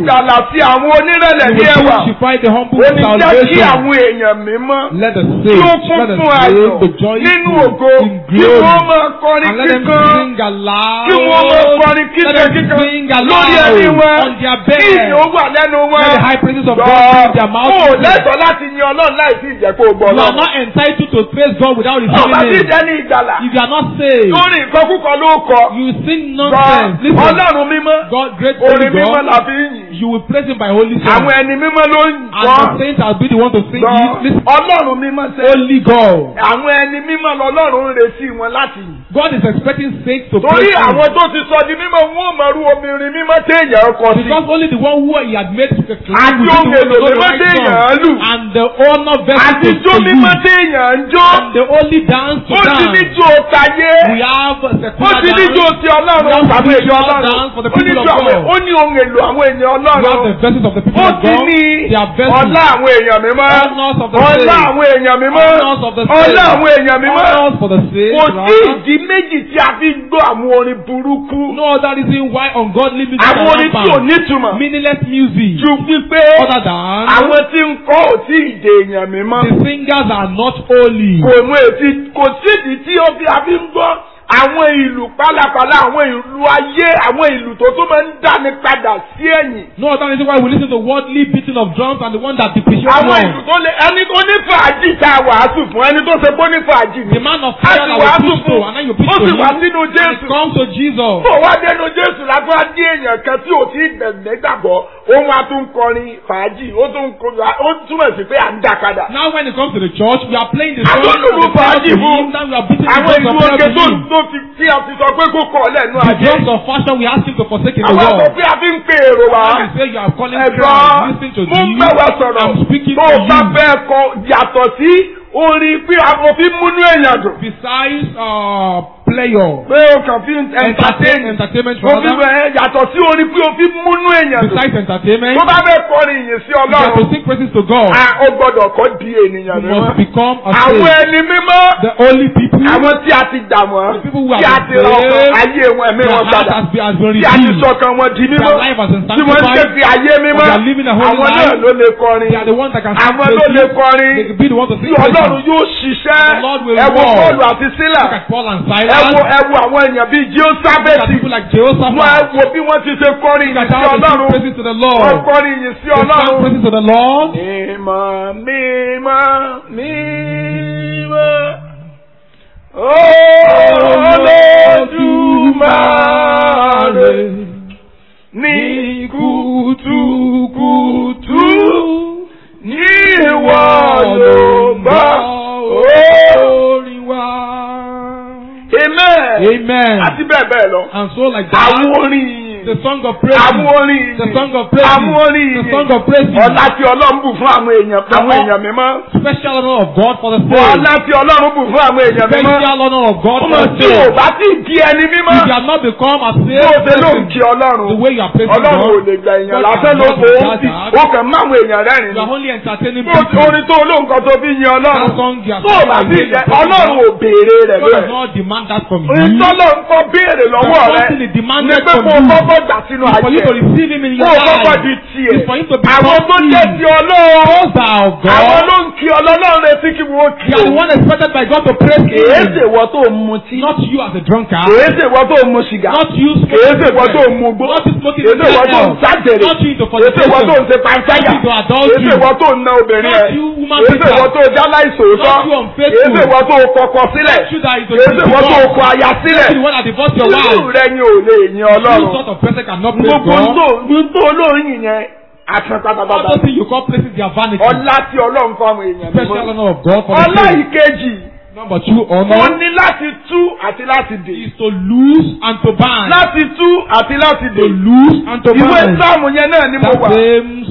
ìgbàlà sí àwọn onírẹ̀lẹ̀ You ní will ẹwà beautify the humble ó with ní jẹ́ kí salvation. àwọn èèyàn mímọ́ Let the tí ó saints, kún let the fún ayọ̀ saints, the joyful nínú ògo in kí glory. wọ́n máa kọrin And let them kíkan sing aloud. kí wọ́n máa kọrin Let kíkan them kíkan sing lórí ẹni aloud wọn on their kí ìyìn ó bed. wà lẹ́nu wọn. Let the high praises of Gbọ́, God be in their mouth. ó lẹ́tọ̀ọ́ láti yin ọlọ́run láì sí ìjẹ́pọ̀ ògbọ́ You are ọlọ́run. not entitled to praise God without ọba tí receiving it. jẹ́ ní ìgbàlà If you are not saved, lórí ìkọkúkọ ló kọ. you sing Gbọ́, nonsense. Listen, ọlọ́run mímọ́ God, great holy orin mímọ́ God, la fi ń yìn. you will praise Him by holy àwọn song. ẹni mímọ́ ló ń And gbọ́. the saints will be the one to sing Gbọ́, it. Listen, ọlọ́run mímọ́ ṣe. holy God. àwọn ẹni mímọ́ lọ́lọ́run ń retí wọn láti yìn. God is expecting saints to torí praise Him. àwọn tó ti sọ di mímọ́ wọn ò mọ̀rú obìnrin mímọ́ téèyàn kọ sí. Because only the one who he had made to Àti clean with ohun èlò the mímọ́ right téèyàn song. lù. And the honor vessel àti to jó to mímọ́ use. téèyàn ń jó. And the only dance to ó ti ní dance. jó tayé. We have ó secular ti ní jó dance. ti ọlọ́run We have tàbí èdè spiritual ọlọ́run. dance for the ó ní people jó of àwọn God. ó ní ohun èlò àwọn èèyàn We have the ọlọ́run. verses of the people ó of ti God. ní Their vessels. ọlá àwọn èèyàn mímọ́. Honors of the ọlá saints. àwọn èèyàn mímọ́. Honors of the ọlá saints. àwọn èèyàn mímọ́. Honors for the saints. kò sí rather. ìdí méjì tí a fi ń gbọ́ àwọn orin burúkú. No other reason why ungodly music àwọn are orin tí ò rampant. nítumọ̀. Meaningless music. ju wípé Other than àwọn tí ń kọ́ ò tí ì dè èèyàn mímọ́. the singers are not holy. kò mú etí kò sídìí tí ó fi àfi ń gbọ́ àwọn ìlú pálapàla àwọn ìlú ayé àwọn ìlú tó tún máa ń dáni padà sí ẹ̀yìn. No other reason why we listen to worldly beating of drums and the one that depreciates àwọn one. ìlú tó lé ẹni tó ní fàájì tá a wàásù fún ẹni tó ṣe pé ó ní fàájì ni. The man of a prayer sì that we wàásù preach to fún and then you preach ó to sì him wá sínú and Jésù. it comes to Jesus. Bó wá dénú Jésù lágbá dé èèyàn kan tí ò tí ì gbẹ̀gbẹ́ gbàgbọ́, òun á tún kọrin fàájì, ó tún kọ ó túmọ̀ sí pé à ń dà padà. Now when it comes to the church, we are playing the Àwọn song and olùlù the prayer fàájì to fún him, then we are beating the àwọn drums ìlú of prayer oge to tó him. tó fi tí a ti sọ pé kó kọ̀ lẹ́nu The ayé. drums of fashion, we ask him to forsake in the Àwọn world. àgbọ̀ pé a fi ń pe èrò wá. When you say you are calling Ẹ̀gbọ́n, prayer, listen to mo ń these. bẹ̀ wá sọ̀rọ̀. I'm speaking Tó to o bá you. fẹ́ kọ yàtọ̀ sí orin pé àwọn fi múnú èèyàn dùn. Besides uh, player, Pé o kàn fi ń entertain. entertainment Mo fi rather. bẹ̀ yàtọ̀ sí orin pé o fi múnú èèyàn dùn. Besides entertainment, Tó bá fẹ́ kọrin ìyìn sí you have to Ọlọ́run. sing praises to God. a ó gbọ́dọ̀ kọ́ di ènìyàn You must mímọ́. become a Àwọn saint. ẹni mímọ́. The only people, Àwọn tí a ti dà wọ́n. The people who Tí have a ti been ra ọkàn saved, ayé wọn ẹ̀mí their wọn heart padà. has been, has been Tí a ti redeemed. sọkàn wọn di mímọ́. Their life has been Tí wọ́n ń sanctified. ṣe fi ayé mímọ́. They are living a holy Àwọn náà life. ló lè kọrin. They are the ones that can sing Àwọn ló lè praises. They kọrin. can be the ones to Tí sing Ọlọ́run praises. yóò ṣiṣẹ́. The Lord will Ẹ wo work. Pọ́ọ̀lù àti Sílà. Look at Paul and Ẹ Silas. wo ẹ wo àwọn èèyàn bíi Look at Jehoṣábẹ́tì. people like Wọ́n ẹ Jehoshaphat. wo bí wọ́n ti ṣe kọrin Look ìyìn at sí how they sing Ọlọ́run. praises to the Wọ́n Lord. kọrin ìyìn sí They sang Ọlọ́run. praises to the Lord. Mímọ́ mímọ́ mímọ́ Olódùmarè ní kùtùkùtù ní ìwọ ló gbọ́ orin wa. Amen. Amen. Àti bẹ́ẹ̀ bẹ́ẹ̀ lọ. And so like that, Àwọn orin yìí. the song of praise. Àwọn orin yìí. The song of praise. Àwọn orin The yìí. song of praise. Ọlá tí Ọlọ́run bù fún àwọn èèyàn àwọn èèyàn mímọ́. Special honor of God for the saints. Ọlá tí Ọlọ́run bù fún àwọn èèyàn mímọ́. Special honor of God for Ọmọ the tí ò saints. bá tí ì di ẹni mímọ́. If you have not become a Bó o saved ṣe ló ń person, kí Ọlọ́run. the way you are praising Ọlọ́run ò God, lè gba èèyàn God lásán ló cannot kó o do sì. that. Ó kàn máwọn èèyàn rẹ́rìn-ín. you are only entertaining Bó o ti people. orin tó olóǹkan tó fi yin That Ọlọ́run. song you are Tó o bá singing, tí ì you jẹ are praising Ọlọ́run God. ò béèrè rẹ̀ God does bẹ́ẹ̀. not demand that from you. Orin tọ́lọ̀ ń kọ́ béèrè lọ́wọ́ There's rẹ̀. something he Ní demanded pé from kó o you. kọ́kọ́ gbà sínú It's for you ayé. to receive him in Kó your o kọ́kọ́ life. di tiẹ̀. It's for you to be Àwọn tó jẹ́ ti Ọlọ́run. Those that are of Àwọn God, ló ń kí Ọlọ́run retí kí wọ́n kí they are the o. one expected by God to praise Kèé him. ṣèwọ tó ń mutí. Not you as a drunkard. Kèé ṣèwọ tó ń mu sìgá. Not you Kèé smoking ṣèwọ tó ń cigarette. mu gbó. Not you smoking Kèé ṣèwọ tó ń cigarette. sájèrè. Not you into Kèé ṣèwọ tó ń fornication. ṣe panṣágà. Not you to Kèé adultery. ṣèwọ tó ń na obìnrin Not ẹ̀. you woman Kèé beater. ṣèwọ tó jálá ìṣòótọ́. Not you unfaithful. Kèé ṣèwọ tó kọkọ sílẹ̀. Not you that is to Kèé ṣèwọ tó divorce. kọ aya sílẹ̀. Not you the one that divorced your Irú wife. rẹ ni ò lè yin You Ọlọ́run. sort of person cannot praise Gbogbo God. tó gbogbo olóyin yẹn àtàn All pátápátá. those things you call places they are vanity. Ọlá tí Ọlọ́run fún àwọn èèyàn Special mímọ́. honor of God for the Ọlá saints. ìkejì. Number two Ó honor ní láti tú àti láti dè. is to lose and to bind. Láti tú àti láti To dè. lose and to Ìwé bind. sáàmù yẹn náà ni mo That wà. same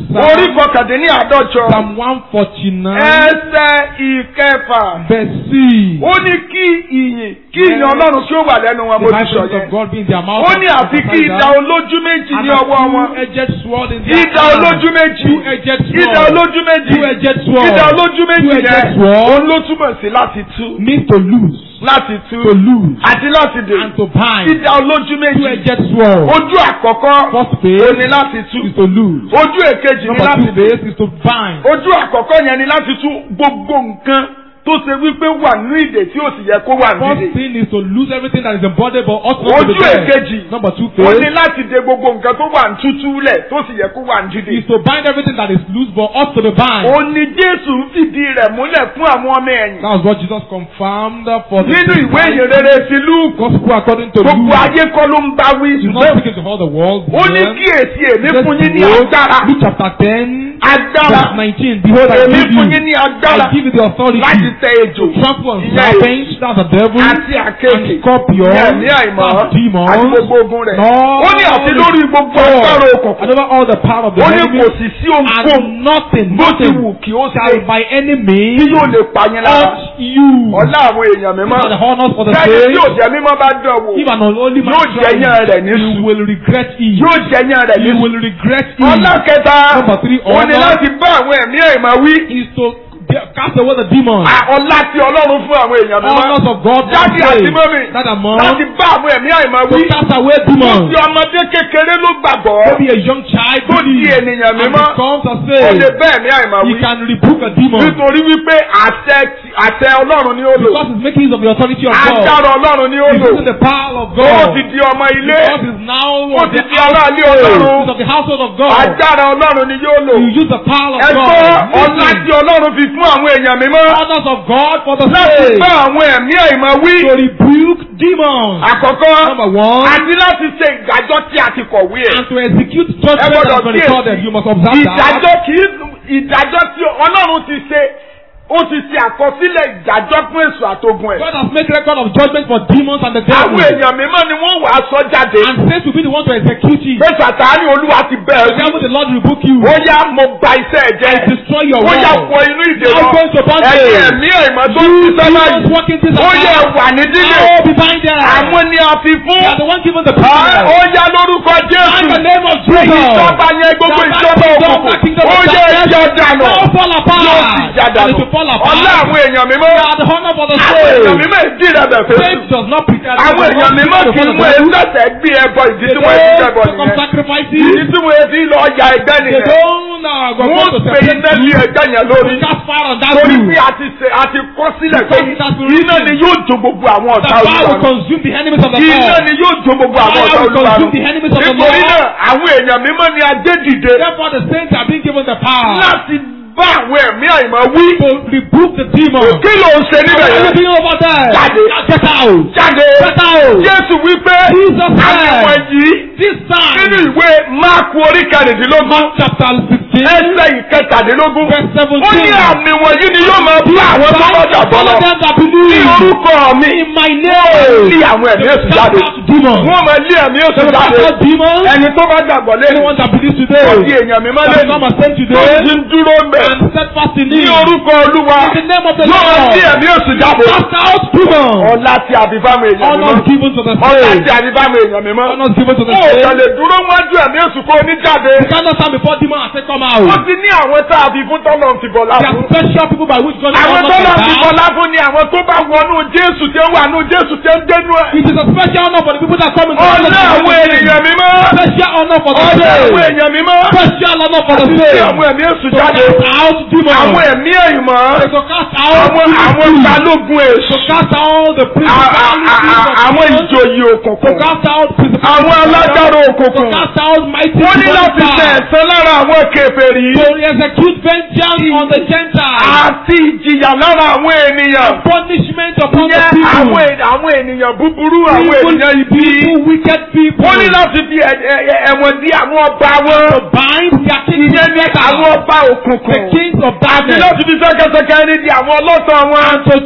orí Psalm, kọkàndínní àádọ́jọ Psalm 149, ẹsẹ̀ ìkẹfà verse 6. ó ní kí ìyìn kí ìyìn ọlọ́run kí ó wà lẹ́nu wọn The mo ti high sọ praise of yẹn God be in their mouth. ó ní àfi kí ìdá olójú méjì and ní a ọwọ́ wọn two-edged sword in their ìdá hand. olójú méjì Two-edged sword. ìdá olójú méjì Two-edged sword. ìdá olójú méjì Two-edged yẹn sword. òun ló túmọ̀ sí láti tú Means to lose. láti tú To lose. àti láti dè And to bind. ìdá olójú méjì Two-edged sword. ojú àkọ́kọ́ First ó phase ní láti tú is to lose. ojú èkejì ní Number láti two dè phase is to bind. ojú àkọ́kọ́ yẹn ni láti tú gbogbo nǹkan tó ṣe wípé wà ní ìdè tí ó sì yẹ kó wà ní First ìdè thing is to lose everything that is embodied but ought not to ojú be there. èkejì Number two ó ní phase láti de gbogbo nǹkan tó wà ní tútú lẹ̀ tó sì yẹ kó wà ní dídè. is to bind everything that is loose but ought to be bind. ó ní jésù ń fìdí rẹ̀ múlẹ̀ fún àwọn ọmọ ẹ̀yìn. That was what Jesus confirmed for the nínú ìwé ìyìnrere ti lúùkù gospel according to gbogbo Luke. ayé kọ́ ló ń bá wí He's not ṣùgbọ́n speaking to all the world. ó ní Yes. kíyèsí èmi Just fún yín ní behold, agbára Luke chapter 10, agbára verse 19. Behold, I èmi give fún you, yín ní agbára I give you the authority láti tẹ ejò to trample on ìyẹn serpents, that's the devil, àti àkekè and scorpions, ìyẹn ní àìmọ́ and demons, àti gbogbo ogun rẹ̀ no, ó ní àti lórí gbogbo agbára and òkùnkùn over all the power of the ó ní enemy, kò sì sí ohunkóhun and nothing, bó ti nothing wù kí ó shall ṣe by any means tí yóò lè pa yín lára hurt you. ọ̀la àwọn èèyàn These mímọ́ are the honors for the lẹ́yìn tí faith. yóò jẹ́ mímọ́ bá dán wò If an unholy man yóò tries, jẹyàn rẹ̀ ní you sùn will regret it. yóò jẹyàn rẹ̀ ní You sùn. will regret it. ọ̀la kẹta Number three, ó ní honor. láti bá àwọn ẹ̀mí ẹ̀mọ́ wí is to de- cast away the demons. À, ọ̀la tí ọlọ́run fún àwọn èèyàn mímọ́ Honors of God. Daddy for àti faith. mọ́mì That among láti bá àwọn ẹ̀mí ẹ̀mọ́ to wí cast away ó demons. ti ọmọdé kékeré ló gbàgbọ́ Maybe a young child tó di believes ènìyàn and mímọ́ becomes a ó lè slave. bá ẹ̀mí ẹ̀mọ́ He wí can rebuke a demon nítorí wípé àṣẹ ti- àṣẹ ọlọ́run ni ó lò because he's making use of the authority of God. agbára ọlọ́run ni ó He's lò using the power of ó God. ti di ọmọ ilé God is now ó of ti the di aráàlú ọlọ́run He's of the household of God. agbára ọlọ́run ni yóò lò You use the power of ẹgbọ́ God. ọlá tí ọlọ́run fi fún àwọn èèyàn mímọ́ Honors of God for the láti faith. bá àwọn ẹ̀mí ẹ̀mọ́ wí To rebuke demons. àkọ́kọ́ Number one. àti láti ṣe ìdájọ́ tí a ti kọ̀wé ẹ̀ And to execute judgment Ẹ that gbọ́dọ̀ has been recorded, you must observe that. ìdájọ́ kì í ìdájọ́ tí ọlọ́run ti ṣe ó ti ṣe àkọsílẹ̀ ìdájọ́ fún èso àtogun ẹ̀ God has made record of judgment for demons and the devil. àwọn èèyàn mímọ́ ni wọ́n wàá sọ jáde And faith will be the one to execute it. pé sàtáni olúwa ti The bẹ̀rẹ̀ wí devil, the Lord rebuke you. ó yá mo gba iṣẹ́ ẹ̀ jẹ́ I destroy your ó yá wall. wọ inú ìdè Now lọ go into bondage. ẹ̀yin ẹ̀mí ẹ̀mọ́ tó ti sọ́lá Demons yìí working things ó yẹ out. wà ní dídè Oh, be binded. àwọn ni a fi fún You are the one given the Ah, power. ó yá lórúkọ In the jésù name of Jesus. ìjọba yẹn gbogbo The ìjọba kingdom, òkùnkùn the kingdom ó of yẹ darkness ẹjọ́ dànù Now fall apart. yóò sì já And dànù it will fall apart. ọlá àwọn èèyàn mímọ́ You are the honor for the àwọn èèyàn soul. mímọ́ ìdí rẹ̀ bẹ̀ fẹ́ Faith does not prepare àwọn èèyàn mímọ́ kì í mú ẹsẹ̀ gbé ẹbọ ìdí tí wọ́n ti jẹ́bọ They come nìyẹn sacrifices. ìdí tí wọ́n ti lọ ya ẹgbẹ́ They nìyẹn don't uh, go wọ́n to pe iná lé ẹgbẹ́ yẹn lórí Cast fire on that torí roof. pé a ti ṣe a ti kọ́ sílẹ̀ pé Because it has been iná written. ni yóò jó gbogbo àwọn The ọ̀tá fire olúwa will consume the enemies of the iná Lord. ni yóò jó gbogbo àwọn Fire ọ̀tá will olúwa consume the enemies of the nítorí Lord. náà àwọn èèyàn mímọ́ ni a gbé dìde Therefore, the saints are being given the power láti bá àwọn ẹ̀mí àìmọ́ wí to rebuke the demon. kí ló ń ṣe níbẹ̀ What are you yẹn doing over there? Jáde. Get out. jáde Get out. jésù wípé Jesus àwọn said, yìí This nínú time, ìwé máàkù orí kẹrìndínlógún Mark chapter 16, ẹsẹ̀ ìkẹtàdínlógún verse 17. ó ní àmì wọ̀nyí ni yóò máa bá àwọn tó bá gbàgbọ́ lọ All of them that ní believe orúkọ mi in my lé name. àwọn ẹ̀mí èṣù Cast jáde out demons. wọ́n máa lé ẹ̀mí èṣù They will jáde cast out demons. ẹni tó bá gbàgbọ́ lé Anyone that believes kò today, di èèyàn mímọ́ that lé become a saint tó today, ti ń dúró mẹ́ and steadfast in ní him. orúkọ olúwa In the name of the yóò máa lé Lord. ẹ̀mí èṣù jáde Cast out demons. ọlá tí a fi fáwọn èèyàn Honors mímọ́ given to the ọlá saints. tí a fi fáwọn èèyàn mímọ́ Honors given to the ó saints. kàn lè dúró wájú ẹ̀mí èṣù kó ní jáde You cannot stand before demons and say, Come ó out. ti ní àwọn tá a fi fún tọ́lọ̀ ti bọ̀ There are láfún special people by which God àwọn honors tọ́lọ̀ them ti down. bọ̀ láfún ni àwọn tó bá wọnú jésù tí ó wà nú jésù tí ó ń dénú ẹ̀ It is a special honor for the people that come into the ọlá àwọn ènìyàn mímọ́ Special honor for the ọlá àwọn saints. èèyàn mímọ́ Special honor for the àti tí saints. àwọn ẹ̀mí èṣù To jáde cast out demons. àwọn ẹ̀mí ẹ̀yìnmọ́ To cast out àwọn àwọn demons. balógun èṣù To cast out the a- a- principalities a- a- of àwọn demons. ìjòyè To òkùnkùn cast out principalities àwọn of alágbára demons. To òkùnkùn cast out mighty wọ́n ní láti powers. tẹ ẹ̀san lára àwọn kèfèrí To execute vengeance on the Gentiles. àti ìjìyà lára àwọn ènìyàn Punishment upon the yẹ people. àwọn ènìyàn àwọn ènìyàn búburú àwọn Evil ènìyàn ibi people, wicked people. wọ́n ní láti fi ẹ̀- ẹ̀- ẹ̀- ẹ̀wọ̀n dí àwọn ọba wọn to bind their kings ìyẹn ní àwọn together. ọba The òkùnkùn kings of àti darkness. láti fi sẹ́kẹsẹkẹ ní di àwọn ọlọ́tàn wọn And to chain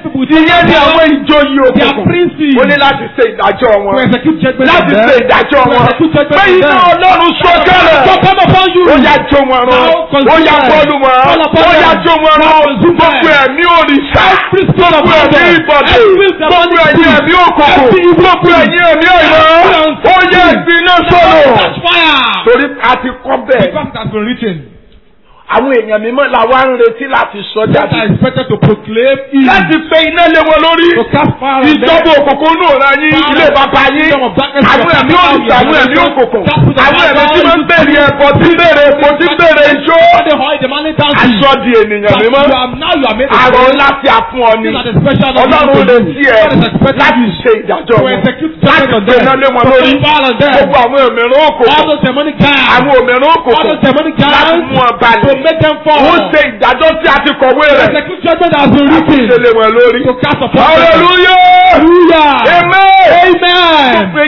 people with ìyẹn ni àwọn ìjòyè They are òkùnkùn princes. ó ní láti ṣe ìdájọ́ to wọn execute judgment láti on ṣe them. ìdájọ́ To wọn execute judgment pé on iná them. ọlọ́run So sọ̀kalẹ̀ come upon you. ó yá jó wọn run Now consume ó yá them. bọ́ọ̀lù wọn Fall upon ó yá them. jó wọn Now run consume them. gbogbo ẹ̀mí òrìṣà Every spirit of gbogbo ẹ̀mí Babel. ìbọ̀dé Every gbogbo demonic ẹ̀mí spirit. ẹ̀mí òkùnkùn Every evil gbogbo spirit. ẹ̀mí ẹ̀mí ọ̀yọ́ Every ó yẹ ìgbiná sọ̀rọ̀ Catch fire. torí a ti kọ́ bẹ́ẹ̀ Because it has been written. àwọn èèyàn mímọ́ la wá ń retí láti sọ That jáde are expected to proclaim evil. láti pe iná lé wọn lórí To cast fire on them. ìjọba òkùnkùn náà ra yín ilé bàbá yín Kingdom of darkness. àwọn ẹ̀mí òrìṣà àwọn ẹ̀mí òkùnkùn àwọn ẹ̀mí tí wọ́n ń bèrè ẹ̀kọ́ tí ń bèrè epo tí ń bèrè ijó All the high demanding down to you. aṣọ di ènìyàn But mímọ́ you are now you are made a àrò slave. láti àfún ọ ni These are the special ọlọ́run lè sí ẹ What is expected láti of you? ṣe ìdájọ́ To wọn execute láti judgment on pe iná them. lé wọn To lórí put fire on them. gbogbo àwọn òmìnira All òkùnkùn those demonic giants. àwọn òmìnira All òkùnkùn those demonic láti giants. mú ọ To balẹ̀ make them fall. ó ṣe ìdájọ́ tí a ti kọ̀wé To rẹ̀ execute judgment that has been láti written. ṣe lé wọn lórí. To cast upon them. hallelujah Hallelujah. amen. Amen. pé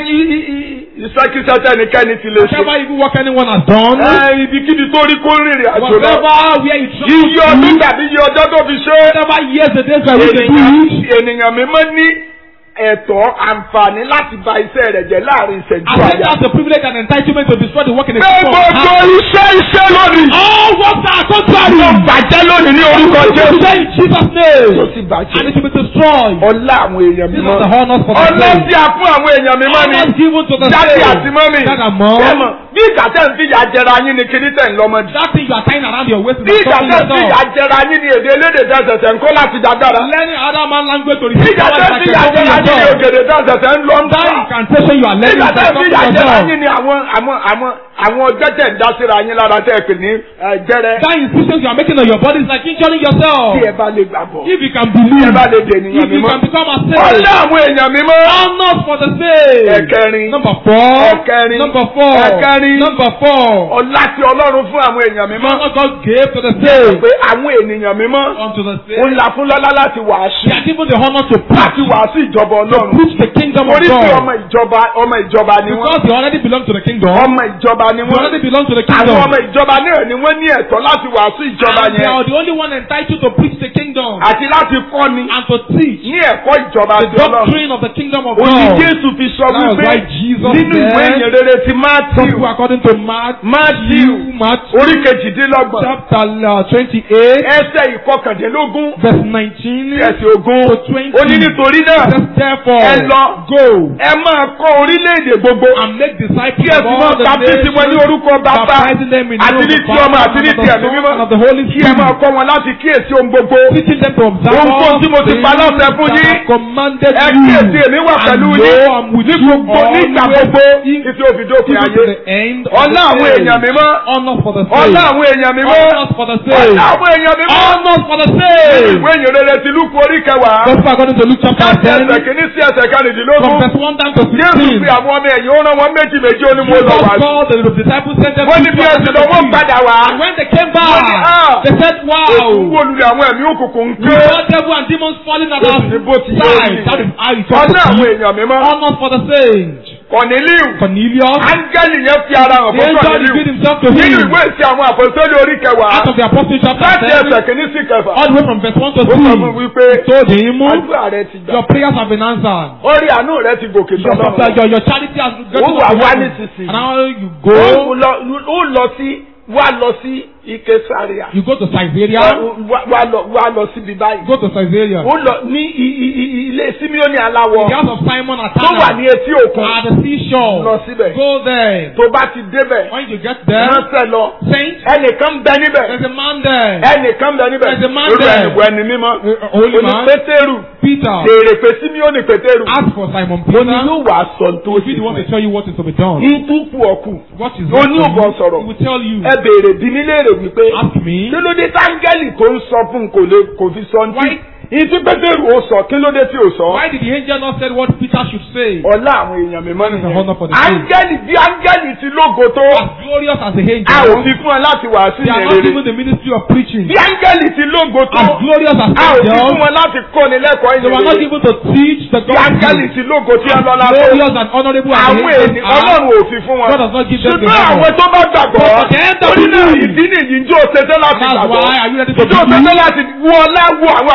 ìsákísá tẹnikẹ́ni ti lè ṣe. Whatever evil work anyone has done. ẹ ibikíbi tó rí kó rìnrìn àjò lọ. Whatever where you travel iye ọdún to. tàbí iye ọjọ́ tó fi ṣe. Whatever years the days by which they do ènìyàn it. ènìyàn mímọ́ ní ẹ̀tọ́ àǹfààní láti ba iṣẹ́ rẹ̀ jẹ́ láàrin ìṣẹ́jú As well àyà. as the privilege and entitlement to destroy the work in the pé people. gbogbo iṣẹ́ iṣẹ́ lónìí. All works are contrary. yóò bàjẹ́ lónìí ní orúkọ Jésù. Say in Jesus' tó name. sì And bàjẹ́. it will be destroyed. ọlá àwọn èèyàn These mímọ́. are the honors for the ọlá saints. tí a fún àwọn èèyàn mímọ́ ni. Honors given to the jáde saints. àti mọ́mì. Dad and mom. Ẹ̀mọ̀, bí ìgbà tẹ̀ ń fìyà jẹra yín ni kíní tẹ̀ ń lọ́mọdé. That thing you are tying around your waist is bí ìgbà stopping tẹ̀ ń fìyà yourself. jẹra yín ni èdè elédè tẹ̀sẹ̀sẹ̀ ń kó láti dágbára. Learning other man language to bí receive ìgbà power tẹ̀ is ń like fìyà a jẹra yín ni yourself. ògèdè tẹ̀sẹ̀sẹ̀ ń lọ ń That bá. incantation you are bí learning ìgbà is tẹ̀ like ń fìyà stopping jẹra yourself. yín ni àwọn àwọn àwọn àwọn ọjọ́ tẹ̀ ń dá síra yín lára tẹ̀ pè ní ẹ, jẹ́rẹ́. That insistence you are making on your body is like injuring yourself. tí ẹ bá lè gbàgbọ́. If you can tí ẹ believe, bá lè dè if ènìyàn you mímọ́. can become a ọlá saint, àwọn èèyàn mímọ́. honors for the saint. ẹ̀kẹrin. Number four. Ẹ̀kẹrin. Number four. Ẹ̀kẹrin. Number four. ọlá tí ọlọ́run fún àwọn èèyàn mímọ́. Honor God gave to the saint. pé àwọn ènìyàn mímọ́. Unto the ó saint. ń la fún lọ́lá láti wàásù. They are given the honor to láti preach. wàásù ìjọba ọlọ́run. Preach the kingdom of orí pé ọmọ God. ìjọba ọmọ ìjọba ni wọ́n. Because they already belong to the kingdom. ọmọ ìjọba ni They already wọ́n. belong to the àwọn kingdom. ọmọ ìjọba náà ni wọ́n ní ẹ̀tọ́ láti wàásù ìjọba And they yẹn. are the only one entitled to preach the kingdom. àti láti kọ́ni And to teach ní ẹ̀kọ́ ìjọba the ti ọlọ́run. doctrine of the kingdom of Òní God. Jésù fi sọ That was wípé why Jesus nínú ìwé said- ìyìn rere ti Gospel Mátíù according to Mark, Mátíù Matthew orí kejìdínlọ́gbọ̀n chapter uh, 28, ẹsẹ̀ ìkọkàndínlógún verse 19. ẹsẹ̀ ogún to 20. ó ní nítorí náà Says, Therefore, ẹ lọ go ẹ máa kọ́ orílẹ̀-èdè gbogbo and make disciples kí ẹ of sì all máa the baptisi wọn ní nations, orúkọ bàbá baptizing them in the àti name ní of ti the ọmọ Father, àti ní and of ti the ẹ̀mí Son, mímọ́ and of the Holy kí ẹ máa Spirit, kọ́ wọn láti kíyèsí ohun gbogbo teaching them to observe Ohunkóhun all tí mo ti things pa láṣẹ fún that yín, I commanded ẹ you. kíyèsí èmi wà And pẹ̀lú lo, yín I'm with ní you gbogbo ní ìgbà always, gbogbo even títí ó fi dópin to ayé the end of ọlá the àwọn age. èèyàn mímọ́ Honor for the ọlá saints. àwọn èèyàn mímọ́ Honor for the ọlá saints. àwọn èèyàn mímọ́ Honor for the nínú saints. ìwé ìyìn rere ti Lúùkù orí kẹwàá Gospel according to Luke chapter láti 10, ẹsẹ̀ kìíní sí ẹsẹ̀ from kẹrìndínlógún verse 1 down to Jésù 16. fi àwọn ọmọ ẹ̀yìn ó rán wọn méjì méjì ó ní mo lọ Jesus wá sí. called the disciples sent them wọ́n ní to bí ẹsẹ̀ lọ wọ́n padà wá. And when they came Wọ́n ní, back, "Ah, they said, Èsù Wow, wo lulẹ̀ àwọn ẹ̀mí òkùnkùn ń we ké. saw devil and demons falling at our Jésù ní bó ti yé side. yìí. That is how it ọlá was. àwọn èèyàn mímọ́. Honor for the saints. Kọ̀nílíù. Cornelius, Áńgẹ́lì yẹn fi ara hàn the fún angel Kọ̀nílíù. revealed himself to Nínú him ìwé ìsìn àwọn àpòsílẹ̀ orí kẹwàá. out of the apostle chapter Láti 10, ẹsẹ̀ kìíní sí kẹfà. all the way from verse 1 to Ó sọ fún 2. wípé Told him, àdúrà rẹ ti gbà. Your prayers have been answered. Orí àánú rẹ ti gòkè Your, sọ́lọ́run. your, your charity has gone Ó to wà wá heaven. nísinsìnyí. And now you Ó go, lọ- ó lọ sí wá lọ sí ike sáríà. you go to Caesarea, Wá wá lọ wá lọ síbi báyìí. go to Caesarea. Ó lọ ní i- i- i- ilé Símíọ́nì aláwọ̀ The house of Simon at tó wà ní Tana etí òkun. at the seashore. Lọ síbẹ̀. Go there. Tó bá ti débẹ̀, When you get there, ránṣẹ́ lọ. saint, Ẹnìkan bẹ níbẹ̀. there's a man there, Ẹnìkan bẹ níbẹ̀. There's a man Irú there. ẹnìwọ̀ ẹni mímọ́. a holy Oní man, Pétérù. Peter. Béèrè pé Símíọ́nì Pétérù. Ask for Simon Ó ní Peter. yóò wá sọ tó If sì he wants fún to tell you what is to be done, ẹ. Ìtúkù ọ̀kù. what is Ó left ní for òbọ̀ you, sọ̀rọ̀. he will tell you. Ẹ béèrè bí mi léèrè wípé. Ask me. Kí ló dé táńgẹ́lì tó ń sọ fún kò lè kò fi sọ ní. Why? Ìtí Pétérù ó sọ kí ló dé tí ò sọ. Why did the angel not say what Peter should say? Ọlá àwọn èèyàn mímọ́ That is the honor for the nìyẹn. saints. Áńgẹ́lì bí áńgẹ́lì ti lógo tó. As glorious as the A ò angel, fi fún ẹ láti wàásù they are ìyẹn not rere. given the ministry of preaching. Bí áńgẹ́lì ti lógo tó. As glorious as A ò fi fún angels, wọn láti kọ́ni lẹ́kọ̀ọ́ they were ìyẹn not rere. given to teach the Bí áńgẹ́lì gospel. ti lógo tí ẹ lọ́la tó. Glorious and honorable as the Àwọn angels ènìyàn are, Ọlọ́run ò fi fún wọn. God does not give them the Ṣùgbọ́n àwọn honor. tó bá gbàgbọ́. But for them that Orí náà believe. ìdí nìyí njó ṣetán láti That's gbàgbọ́. why are you ready to Njó believe? ṣetán láti wọ ọlá wo àwọn àǹfààní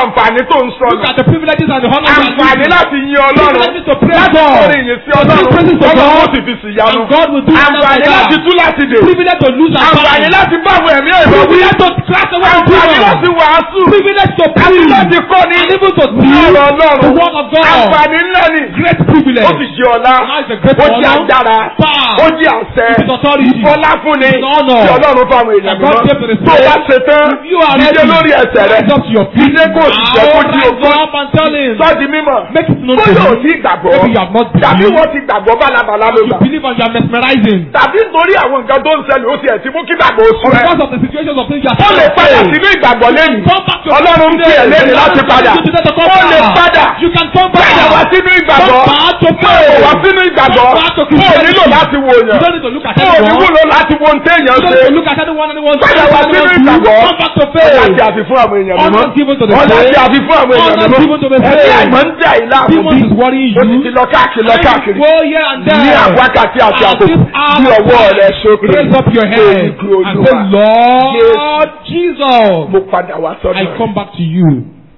tó ń sọ Look at the privileges and the honor you are àǹfààní using. láti yin ọlọ́run Privileges to praise láti God. kọrin ìyìn sí To ọlọ́run sing praises to ọlọ́run ó God. sì fi sì yanu And God will do wonders àǹfààní like láti that. tú láti dè Privilege to lose our àǹfààní mind. láti bá àwọn ẹ̀mí ẹ̀rọ wí Privilege to cast away the àǹfààní láti demons. wàásù Privilege to àti preach. láti kọ́ni And even to ní teach ọ̀rọ̀ the ọlọ́run word of God. àǹfààní ńlá ni Great privilege. ó sì jẹ́ ọlá Now it's a great ó jẹ́ honor. agbára Power. ó jẹ́ àṣẹ It is authority. ìfọlá fúnni It is honor. tí ọlọ́run fáwọn èèyàn That God gave to the mímọ́ tó bá ṣe tán If you are dídé ready, lórí ẹsẹ̀ rẹ rise up to your feet. dídé kó sì jẹ́ kó Now di rise ogún up and tell him. sọ́ọ̀dì mímọ́ Make it known to bóyá ò him. sí ìgbàgbọ́ Maybe you have not tàbí believed. wọ́n ti gbàgbọ́ bálabàlá ló You gbà believe and you are mesmerizing. tàbí nítorí àwọn nǹkan tó ń ṣẹlẹ̀ ó ti ẹ̀ ti mú kí gbàgbọ́ oṣù Or rẹ̀ because of the situations of things you are ó lè padà facing. sínú ìgbàgbọ́ lẹ́yìn Come back to ọlọ́run ń pè ẹ́ lẹ́yìn láti padà You today to come ó lè back. padà You can come back. padà wá sínú ìgbàgbọ́ Come back to ó pray. wá sínú ìgbàgbọ́ Come back to ó Christianity. nílò láti wo You yàn don't need to look at ó ní anyone. wúlò láti wo ohun téèyàn You don't ṣe need to look at anyone anyone. padà wá sínú Anyone do. ìgbàgbọ́ Come back to ọ̀la faith. ti àfi fún àwọn èèyàn mímọ́ Honor given to the ọ̀la faith. ti àfi fún àwọn èèyàn Honor given to the mímọ́ faith. ẹ̀mí àìmọ́ ń jà ìlà Demons àkùbí is worrying ó ti you. ti lọ káàkiri lọ káàkiri Go here and there. ní àwákàtí àti At àkókò this hour bí ọwọ́ of rẹ time, sókè Raise up your Ó ní head kí and Olúwa, say, Lord Jesus, mo padà wá sọ́dọ̀ I rẹ come back to you.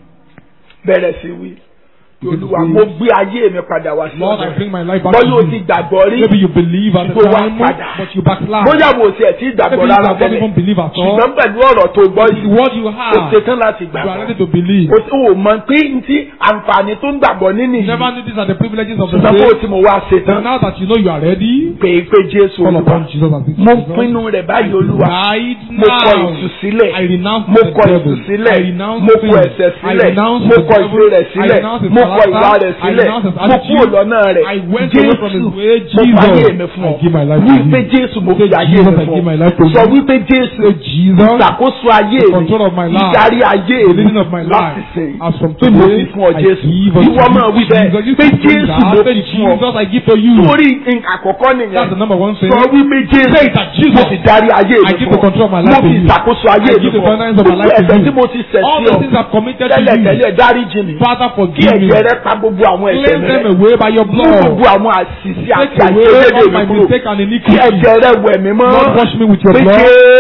bẹ̀rẹ̀ sí wí olúwa mo gbé ayé mi padà wá sí Lord, ọ̀dọ̀ I rẹ bring my life back to bọ́yá o ti you. gbàgbọ́ rí Maybe you believe at the Go back, time, Father. but you backslide. bóyá wo tiẹ̀ tí gbàgbọ́ Maybe you rárá don't tẹ́lẹ̀ even believe at all. ṣùgbọ́n pẹ̀lú ọ̀rọ̀ tó gbọ́ The yìí word you o have, ṣetán láti you are ready gbàgbọ́ to believe. o ò mọ̀ pé n tí àǹfààní tó ń gbàgbọ́ nínú You yìí never knew these are the privileges of the ṣùgbọ́n bó faith. ti mo wá But ṣetán now that you know you are ready, pé pé Jésù call olúwa upon Jesus as this mo Jesus. pinnu rẹ̀ báyìí olúwa Right mo kọ now, ìtúsílẹ̀ I renounce mo the kọ devil. ìtúsílẹ̀ I renounce mo sin. kọ ẹ̀ṣẹ̀ I sílẹ̀ renounce mo the kọ devil. ìfẹ́ rẹ̀ I sílẹ̀ renounce his mo kọ character. ìwà rẹ̀ I sílẹ̀ renounce his mo attitude. kúrò lọ́nà rẹ̀ I went away from his Jésù way. mo fàyè mi Jesus, fún I ọ give my life to wípé you. Jésù mo Say, fi ayé Jesus, mi I fún give my ọ life to sọ you. wípé Jésù Say, Jesus, ìṣàkóso ayé the mi control of my life, ìdarí ayé the mi leading of my láti life. ṣe As from pé mo today, fi fún ọ I Jésù give unto ìwọ máa wí you. bẹ́ẹ̀ Jesus, you pé can do Jésù that. mo Say, fi fún ọ Jesus, I give to you. torí nǹkan àkọ́kọ́ That's nìyẹn the number one thing. sọ wípé Jésù Say that mo Jesus, fi darí ayé I mi give fún the control of my ọ mo life to fi you. ìṣàkóso ayé I mi give the fún ọ governance of my life to ẹ̀ṣẹ̀ you. tí mo ti ṣẹ̀ All sí the ọ things I've committed to tẹ́lẹ̀ you. tẹ́lẹ̀ dáríjì mi Father, kí forgive me. ẹ̀jẹ̀ rẹ pa gbogbo àwọn ẹ̀ṣẹ̀ Cleanse mi them rẹ́ away by your mú blood. gbogbo àwọn àṣìṣe àti Take away àìṣedéédé all mi my kúrò mistake and kí iniquity. ẹ̀jẹ̀ rẹ wẹ̀ mí mọ́ Lord, wash me with your pé blood.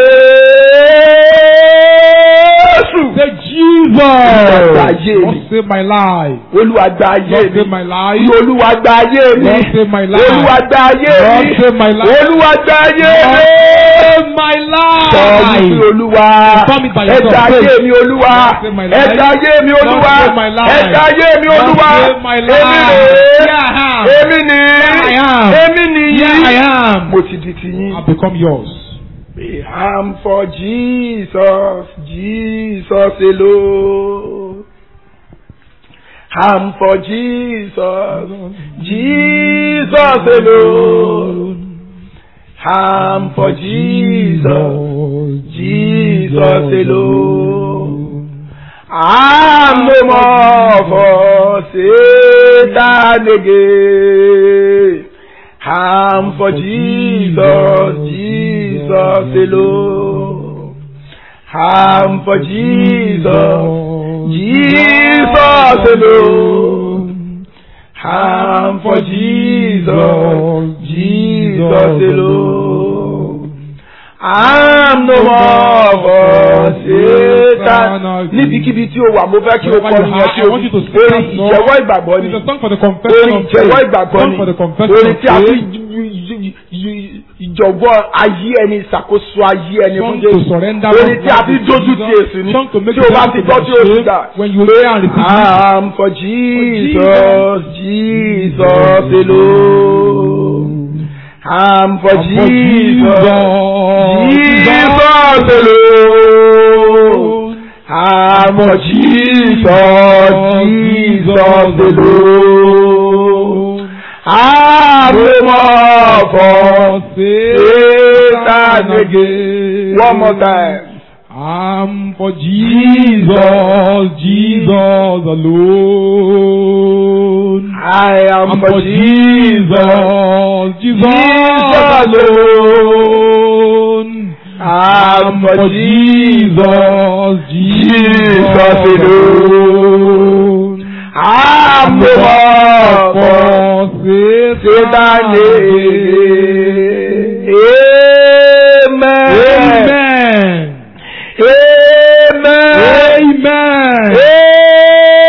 Jésù Say, Jesus, Olúwa ayé mi. Lord, save my life. Olúwa gba ayé Lord, mi save my life. Olúwa gba ayé mi Lord, save my life. Olúwa gba ayé Lord, mi save my life. Olúwa gba ayé Lord, mi. save my Sọ wípé life. Olúwa Confirm it by yourself. ẹ̀dá ayé mi Olúwa Lord, save my life. ẹ̀dá ayé mi Lord, Olúwa save my life. ẹ̀dá ayé mi Lord, Olúwa save my èmi life. rèé Here I am. èmi ni Here I am. èmi nìyí Here I am. mo ti di tiyín. I've become yours. I'm for Jesus, Jesus alone. I'm for Jesus, Jesus alone. I'm for Jesus, Jesus alone. I'm no more for Satan again. I'm for Jesus, Jesus alone. I'm for Jesus, Jesus alone. I'm for Jesus, Jesus alone. I'm no more for Satan. Níbikíbi tí o wà, mo fẹ́ kí o kọ́ Wherever you ní are, ọtí I o want you to sing orin that song. ìjẹ́wọ́ ìgbàgbọ́ ni It's a song for the confession orin of ìjẹ́wọ́ faith. ìgbàgbọ́ Song ni for the confession orin of tí a fi faith. ìjọ̀gbọ́ ayé ẹni ìṣàkóso ayé ẹni fún Song to Jésù surrender orin tí a one's fi life to dójú ti Jesus. èsù ni Song to make tí o bá the ti devil gbọ́ tí o sì ashamed dà when you hear and receive it. I'm for Jesus, Jesus alone. I'm for I'm for Jesus, Jesus, Jesus alone. I'm for Jesus, Jesus alone. I'm no more for Satan again. One more time. I'm for Jesus, Jesus alone. I am I'm for for Jesus, Jesus, Jesus Jesus alone. I'm for Jesus, Jesus, Jesus alone. I'm no more for Satan again. Amen. Amen. Amen. Amen.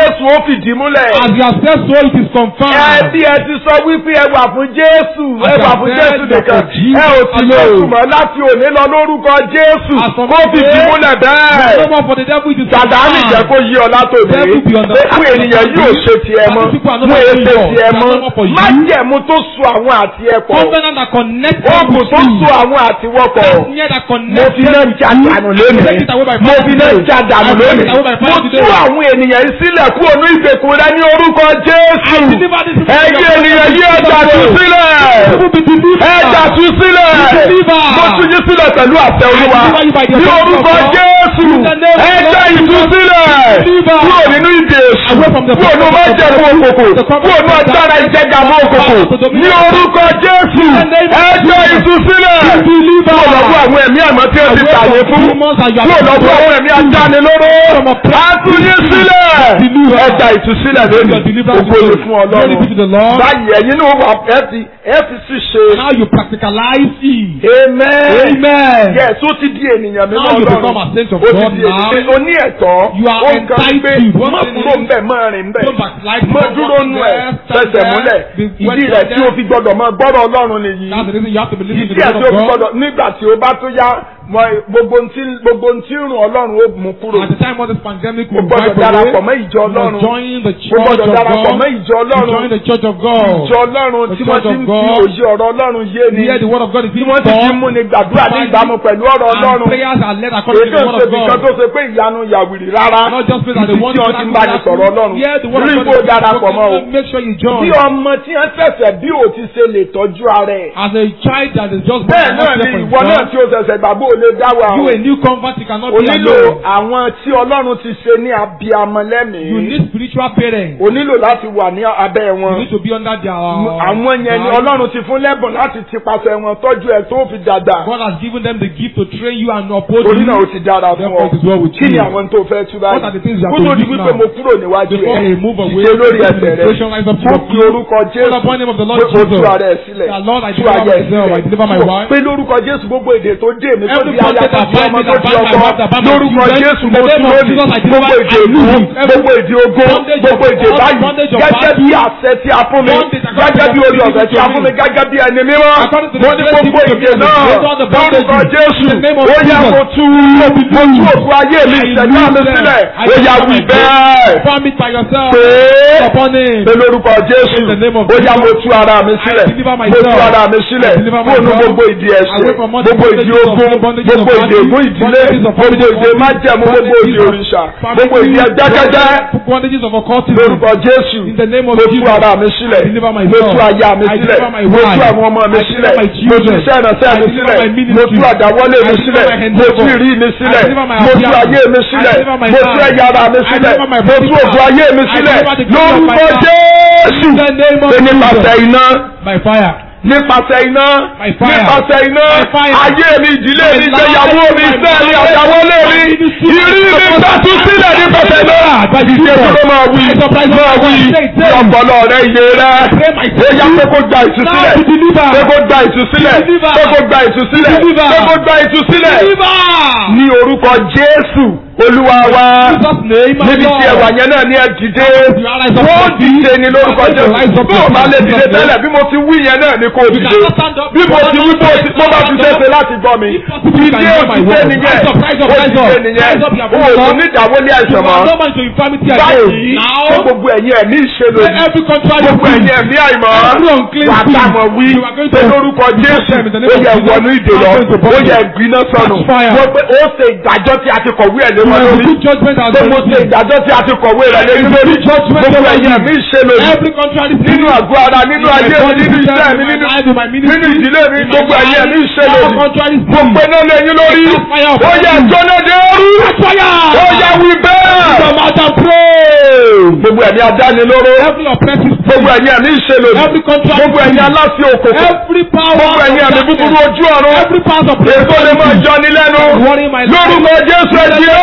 Jésù ó fìdí múlẹ̀. As you have said so, it is Ẹ confirmed. bí ẹ ti sọ wípé ẹ wà fún Jésù, ẹ wà fún As Jésù I said, nìkan. for Jesus Ẹ ò sí alone. Jésù mọ́ láti òní lọ lórúkọ Jésù. As for Kó me fìdí today, múlẹ̀ No bẹ́ẹ̀. more for the devil, it is Sàdámì jẹ́ confirmed. kó yí ọ látòní. Devil be on the- Pé fún ènìyàn yóò ṣe tiẹ̀ mọ́. Some people are not Mú for èsè you. tiẹ̀ They are mọ́. not for you. Má jẹ̀mú tó so àwọn àti ẹ̀ pọ̀. Covenant that connects them Oògùn with tó you. so àwọn àti wọ́pọ̀. Near that Mo connects fi náà já dànù lónìí. Take it away by Mo fire fi náà today. já dànù I take lónìí. it away by Mo fire tú today. àwọn ènìyàn yìí sílẹ̀ kúrò ní ìgbèkùn rẹ ní orúkọ Jésù. Deliver this people Ẹ̀yin from your ènìyàn yìí ẹja tú sílẹ̀. People be delivered. Ẹja tú sílẹ̀. Deliver. Mo tú yín sílẹ̀ pẹ̀lú àṣẹ Olúwa. deliver you by the Ní authority orúkọ of God. Jésù. In the name of Ẹja God. ìtúsílẹ̀. Deliver. Kúrò nínú ìdè èṣù. Away from the Kúrò nínú májẹ̀mú òkòkò. The covenant Kúrò nínú agbára ìjẹgàmọ́ òkòkò. Ní orúkọ Jésù. In the name of Ẹja Jesus. ìtúsílẹ̀. Deliver. Kúrò lọ́wọ́ àwọn ẹ̀mí àmọ́ tí ó ti Away tàyè from fún. demons and you are Kúrò lọ́wọ́ àwọn ẹ̀mí ajánilóró. From oppression. Àtúnyí sílẹ̀. Deliver. Ẹja ìtúsílẹ̀ Your lónìí. deliverance Ògo ni today. fún Glory be to the Ọlọ́run. Lord. Báyìí ẹ̀yin náà wà ẹ fi ẹ fi sí ṣe. How you practicalize it. Amen. Amen. Yes, ó ti di ènìyàn mímọ́ Now you Ọlọ́run. become a saint of Ó ti God di now. ènìyàn. O ní ẹ̀tọ́. You are Ó ń kan entitled. pé One má thing kúrò is- ń bẹ̀ má rìn bẹ̀. Don't backslide. Má Don't dúró nù ẹ̀ there, stand fẹsẹ̀ there. múlẹ̀. Be Ìdí well rẹ̀ tí o there. fi gbọ́dọ̀ máa gbọ́dọ̀ Ọlọ́run nìyí. That's the reason you have to believe in Ìdí the ẹ̀ word tí o of fi God. gbọ́dọ̀ nígbà tí o bá tó yá mọ gbogbo ntí gbogbo ntí rùn Ọlọ́run ó mú kúrò. At the time of this pandemic, O we gbọ́dọ̀ wipe darapọ̀ away. mọ́ ìjọ You must Ọlọ́run. join the O church gbọ́dọ̀ of darapọ̀ God. mọ́ ìjọ You Ọlọ́run. join the church of God. Ìjọ Ọlọ́run The tí wọ́n church ti of ń fi God. òye ọ̀rọ̀ Ọlọ́run yé ni. Here the word of God is Tí being wọ́n ti fi taught. mú ni gbàdúrà ní ìbámu pẹ̀lú ọ̀rọ̀ And Ọlọ́run. prayers are led according to Èdè the word ṣe of nìkan God. tó ṣe pé ìyanu yàwìrì rárá. Not just pray that they Ibi want tí to wọ́n ti ń bá ní sọ̀rọ̀ Ọlọ́run. Yeah, the word Rí of ipò God is darapọ̀ mọ́ o. spoken. Make sure you Bí join. ọmọ tí wọ́n ṣẹ̀ṣẹ̀ bí ò ti ṣe lè tọ́jú ara ẹ̀. As a child that is just born Bẹ́ẹ̀ and náà not ni care for ìwọ náà himself, tí o ṣẹ̀ṣẹ̀ gbàgbọ́ ò lè dá wa o. you a new convert, you cannot O be nílò alone. àwọn tí Ọlọ́run ti ṣe ní abiyamọ You lẹ́mìí. need spiritual parents. O nílò láti wà ní abẹ́ You wọn. need to be under their. Àwọn yẹn ni guide. Ọlọ́run ti fún lẹ́bùn láti ti pàṣẹ wọn tọ́jú ẹ̀ tó fi dàgbà. God has given them the gift to train you and uphold Torí you. náà o ti dára fún Therefore, it is well ọ. with Kí ni you. àwọn tó fẹ́ tú What are the things you báyìí? have Kó tó to di do wípé now? mo kúrò níwájú Before ẹ̀. we move away, Ṣe lórí the ẹsẹ̀ rẹ̀. administration rise up to Mo your fi feet. orúkọ Call Jésù. upon the name of the Lord Pé o tú Jesus. ara ẹ̀ sílẹ̀. That Lord, I Tú deliver ayé ẹ̀ myself, I deliver my sílẹ̀. wife. Pé lórúkọ Jésù gbogbo èdè tó dé mi tó Every di aya prophet tó that di bind ọmọ me, tó that di bind my ọkọ. wife, that bind my Lórúkọ children, Jésù in mo the tú name of lónìí. Jesus, I deliver- Gbogbo èdè I ègún, lose every gbogbo èdè ogun, bondage of gbogbo èdè all báyìí. bondage of Gẹ́gẹ́ battle. bí àṣẹ tí a fún mi. Bondage according Gẹ́gẹ́ to bí the orí ọ̀fẹ́ tí a fún mi. Spirit Gẹ́gẹ́ bí ẹni mímọ́. According to the Mo ní Spirit gbogbo given to èdè me, náà. those are the bondages. Lórúkọ Jésù. In the name of Ó yá Jesus. mo tú. Mo tú òkú ayé mi I ìṣẹ̀dá mi lose them. sílẹ̀. I Ó yá deliver wí my bẹ́ẹ̀. Farm it by yourself. Pé Upon him. pé lórúkọ Jésù. In the name of Ó yá mo Jesus. tú ara mi sílẹ̀. I deliver Mo myself. tú ara mi sílẹ̀. I deliver Fóònù myself. gbogbo ìdí ẹ̀ṣẹ̀. Away from all the Gbogbo ìdí bondages of- ogun. bondages of Gbogbo ìdí body, ègún ìdílé. bondages of Gbogbo family, ìdí májẹ̀mú. Gbogbo ìdí bondages of òrìṣà. family, Gbogbo ìdí ẹgbẹ́kẹ́jẹ́. bondages of occultism. Lórúkọ Jésù. In the name of Mo tú Jesus. ara mi sílẹ̀. I deliver Mo myself. tú aya mi I sílẹ̀. deliver my Mo tú wife. àwọn ọmọ mi I sílẹ̀. deliver my Mo tú children. iṣẹ́ ìránṣẹ́ I mi deliver sílẹ̀. my Mo ministry. tú àdáwọ́lé mi I deliver sílẹ̀. my Mo tú endeavor. ìrí mi sílẹ̀. I deliver my Mo tú appearance. ayé mi I sílẹ̀. deliver my Mo tú life. ẹ̀yà ara mi I sílẹ̀. deliver my Mo tú body ògùn part. ayé mi I sílẹ̀. deliver the glory of my Lórúkọ life. Jésù. In the name of Pé nípasẹ̀ Jesus. iná. By fire. Nípasẹ̀ iná. By fire. Nípasẹ̀ iná. By fire. Ayé mi, ìdílé mi, My ìgbéyàwó life, mi, my iṣẹ́ mi, marriage, àdáwọ́lé mi. my ministry, Ìrí mi my gbàtú sílẹ̀ nípasẹ̀ iná. By the Ìṣe Spirit. tó máa wí. I surprise Máa wí. myself. Say it, say it. Ọpọlọ rẹ iye rẹ. Pray my Ó yá pé kó gba Now ìtúsílẹ̀. be delivered. Pé kó gba ìtúsílẹ̀. Deliver. Pé kó gba ìtúsílẹ̀. Deliver. Pé kó gba ìtúsílẹ̀. Deliver. Ní orúkọ Jésù Olúwa wa. Jesus name my Níbi tí ẹwà yẹn náà ní ẹ dìde. You are rise up Wọ́n from dìde ní lórúkọ You are rise Jésù. up Bí o from bá lè Jesus dìde name. tẹ́lẹ̀ bí mo ti wí yẹn náà ni kò You dìde. cannot stand up. Bí mo ti wí bó ti bó bá ti ṣẹ̀ṣẹ̀ láti gbọ́ mi. If possible, Dìde you can hear my òdìdé word. nìyẹn. Rise up, rise up, rise up. Òdìdé nìyẹn. Rise up, you are O ò rise tún up. ní ìdáwọ́lé You àìsàn mọ́. are no man to infirmity Báyìí again. ṣé Now, gbogbo ẹ̀yin ẹ̀mí ìṣèlú say every contrary gbogbo ẹ̀yin ẹ̀mí àìmọ́ Every unclean wà spirit. táwọn wí You are going to- pé lórúkọ Jésù them in the name ó of yẹ Jesus. wọnú ìdè lọ I'm going to burn ó yẹ them. gbiná sọnù Catch fire. wọ́n pé ó ṣe ìdájọ́ tí a ti kọ̀wé ẹ̀ lé wọn you lórí good judgment has pé been mo ṣe given. ìdájọ́ tí a ti kọ̀wé rẹ̀ lé lórí judgment gbogbo over ẹ̀yin you. ẹ̀mí ìṣèlú Every contrary spirit. nínú àgọ́ ara nínú In my ayé mi body, nínú system, iṣẹ́ in mi my nínú life, in my ministry, nínú ìdílé mi in my gbogbo ẹ̀yin ẹ̀mí life, ìṣèlú all contrary mo spirit. pe náà lé yín lórí Catch fire ó upon yẹ you. jóná dé rú fire. ó yẹ wí bẹ́ẹ̀ Come out and pray. gbogbo ẹ̀mí adánilóró Every oppressive gbogbo spirit. ẹ̀yin ẹ̀mí ìṣèlú Every contrary gbogbo ẹ̀yin spirit. aláṣẹ òkòkò Every power gbogbo of ẹ̀yin ẹ̀mí búburú darkness. ojú ọ̀run Every power of èso lè máa principality. jọni lẹ́nu Worry my life. lórúkọ Jésù ẹ̀jẹ̀ ó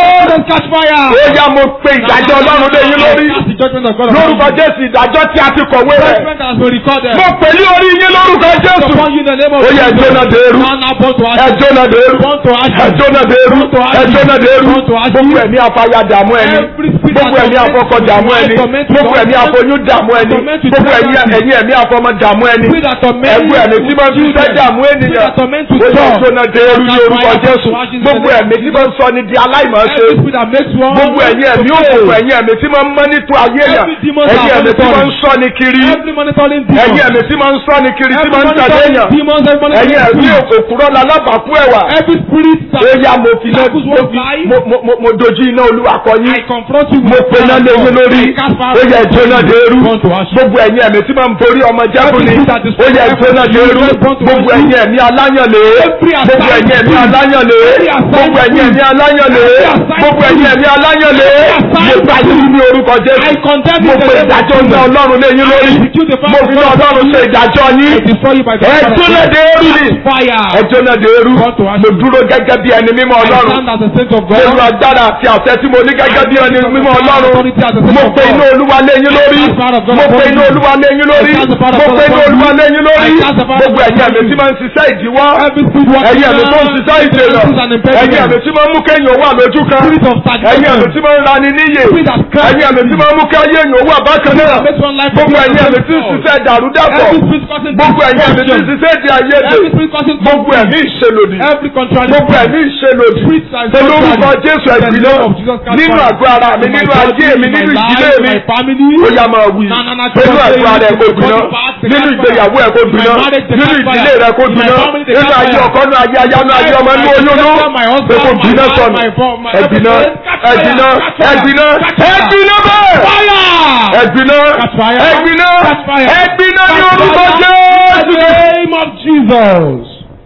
Don't catch fire. ó yá mo pe ìdájọ́ ọlọ́run lé yín lórí That's the judgment of God. upon lórúkọ you. jésù ìdájọ́ tí a ti kọ̀wé rẹ̀ Judgment has been recorded. mo pè ní orí yín lórúkọ jésù Upon you in the name of ó yẹ Jesus. jóná dèrú Now, now, born to ashes. ẹjọ́ náà dèrú Born to ashes. ẹjọ́ náà dèrú Born to ashes. ẹjọ́ náà dèrú Born to ashes. gbogbo ẹ̀mí afáyà dààmú ẹni Every spirit gbogbo that ẹ̀mí torments afọkọ you, dààmú ẹni torment you, gbogbo ẹ̀mí torment afọyún dààmú ẹni torment you, gbogbo ẹ̀mí torment you. ẹ̀yìn ẹ̀mí afọmọ dààmú ẹni Spirit that torment ẹ̀gbọ́ ẹ̀mí tí máa ń fi fẹ́ dààmú Spirit ènìyàn that torment you, ó yẹ stop. jóná dèrú ní That's orúkọ fire, jésù born to ashes in the gbogbo name of ẹ̀mí tí máa ń sọ ni di aláìmọ̀ọ́ṣe Every spirit that makes one. gbogbo ẹ̀yin ẹ̀mí to fail. òkùnkùn ẹ̀yin ẹ̀mí tí máa ń mọ́ nítú ayé yàn Every demon ẹ̀yin that ẹ̀mí tí máa ń monitoring. sọ ni kiri Every monitoring demon. ẹ̀yin ẹ̀mí tí máa ń sọ ni kiri tí Every máa ń tàdé monitoring yàn demons, every monitoring ẹ̀yin ẹ̀mí spirit. òkúrọ̀ lálábàákú ẹ̀wà Every spirit that ó yá mo fi náà That was mo one fi- lie. mo- mo- mo- mo dojú iná olúwa kọ I yín confront you mo with pe iná lé yín lórí I cast fire ó yẹ upon jóná you. dèrú Born to ashes. gbogbo ẹ̀yin ẹ̀mí tí máa ń borí ọmọ jẹ́kùn ni Every spirit that ó destroys yẹ jóná every dèrú spirit born to gbogbo ashes. ẹ̀yin ẹ̀mí aláyànlé Every gbogbo assigned ẹ̀yin ẹ̀mí spirit. aláyànlé Every assigned gbogbo ẹ̀yin ẹ̀mí aláyànlé Every assigned gbogbo ẹ̀yin ẹ̀mí aláyànlé Every mo assigned gbà yín ní orúkọ I jésù condemn mo you in pe the name of ìdájọ́ ní Jesus. ọlọ́run lé yín lórí execute the fire mo of fi ní God. ọlọ́run ṣe ìdájọ́ I yín destroy you by the fire of ẹ̀tún God. lè dé eru ni Fire. ẹjọ́ náà dé eru Born to ashes. mo dúró gẹ́gẹ́ bí ẹni mímọ́ I ọlọ́run stand as a saint of pẹ̀lú God. agbára àti àṣẹ tí mo ní gẹ́gẹ́ bí ẹni mímọ́ ọlọ́run mo pe inú olúwa lé yín lórí mo pe inú olúwa lé yín lórí mo pe inú olúwa lé yín lórí gbogbo ẹ̀yin ẹ̀mí tí máa ń ṣiṣẹ́ ìdíwọ́ Every spirit working ẹ̀yin ẹ̀mí tó ń around, ṣiṣẹ́ ìdènà is an impediment. ẹ̀yin ẹ̀mí tí máa ń mú kéèyàn wà lójú kan Spirit of ẹ̀yin ẹ̀mí stagnation. tí máa ń rani níyè Spirit that cries. ẹ̀yin ẹ̀mí tí máa ń mú kéèyàn wà bákan náà Makes one life gbogbo to be ẹ̀yin ẹ̀mí tí ń unfaithful. ṣiṣẹ́ ìdàrúdàpọ̀ Every spirit causing gbogbo ẹ̀yin ẹ̀mí tí ń destruction. ṣiṣẹ́ ìdí ayédè Every spirit causing gbogbo ẹ̀mí ìṣelòdì Every contrary gbogbo ẹ̀mí ìṣelòdì Spirit that is pẹ̀lú orúkọ contrary. jésù In the ẹ̀gbìn name náà of Jesus Christ, nínú Father. àgọ́ ara mi In my nínú body, ayé mi in my nínú life, ìdílé in mi my family. ó yá máa wí Na, na, na, nínú Jesus, àgọ́ ara ẹ̀ kó in gbiná my body, the nínú fire. ìgbéyàwó ẹ̀ kó In my gbiná marriage, the nínú fire. ìdílé rẹ̀ kó In my gbiná family, the nínú ayé fire. ọkọ nínú ayé aya nínú ayé ọmọ nínú oyún nú My husband, pé kó my gbiná wife, sọnù my phone, my ẹ̀gbìnà everything. Catch fire, ẹ̀gbìnà catch fire, ẹ̀gbìnà catch fire. ẹ̀gbìnà bẹ́ẹ̀ Fire! ẹ̀gbìnà Catch fire. ẹ̀gbìnà Catch fire. ẹ̀gbìnà ní Catch orúkọ fire. In jésù. the name of Jesus.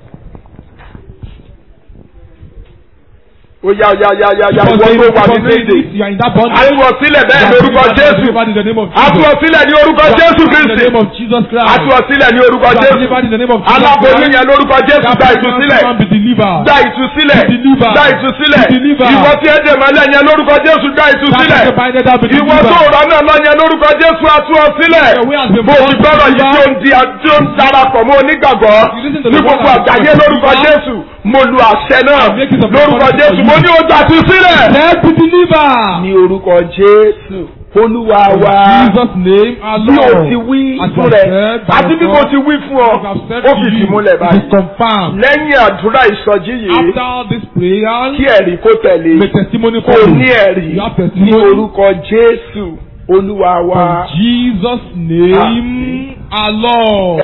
ó yá yá yá yá yá Because ìwọ they- tó wà because nínú they- ìdè You are in that bondage. àtúwọ̀ sílẹ̀ bẹ́ẹ̀ ní orúkọ jésù Delivered in the name of àtúwọ̀ Jesus. sílẹ̀ ní orúkọ jésù In the kristi name of Jesus Christ. àtúwọ̀ sílẹ̀ ní orúkọ You are jésù delivered in the name of Jesus aláboyún Christ. yẹn lórúkọ jésù That gba pregnant ìtúsílẹ̀ woman be delivered. gba ìtúsílẹ̀ Be delivered. gba ìtúsílẹ̀ Be delivered. ìwọ tí ẹ dè mọ́lẹ̀ yẹn lórúkọ jésù gba That ìtúsílẹ̀ is the binded that be ìwọ tó delivered. rọ náà lọ yẹn lórúkọ jésù àtúwọ̀ sílẹ̀ Your way has been bó ti born gbọ́dọ̀ yìí tí ó ń delivered. di tí ó ń darapọ̀ mọ́ onígbàgbọ́ You listen to ní the word gbogbo of àgbáyé God. lórúkọ jésù mo lu àṣẹ náà I make it of lórúkọ authority jésù for mo you. ní o gbà tú sílẹ̀ Let be delivered. ní orúkọ jésù olúwa wa In Jesus' name, our bí o Lord. ti wí As fún I rẹ said by àti bí God, mo ti wí fún ọ as I've said ó to fìdí you, múlẹ̀ it is báyìí confirmed. lẹ́yìn àdúrà ìsọjí yìí After this prayer, kí ẹ̀rí kó tẹ̀lé the testimony kò follows. ní ẹ̀rí You have ní testimony. orúkọ jésù olúwa wa. In Jesus' name, our Lord.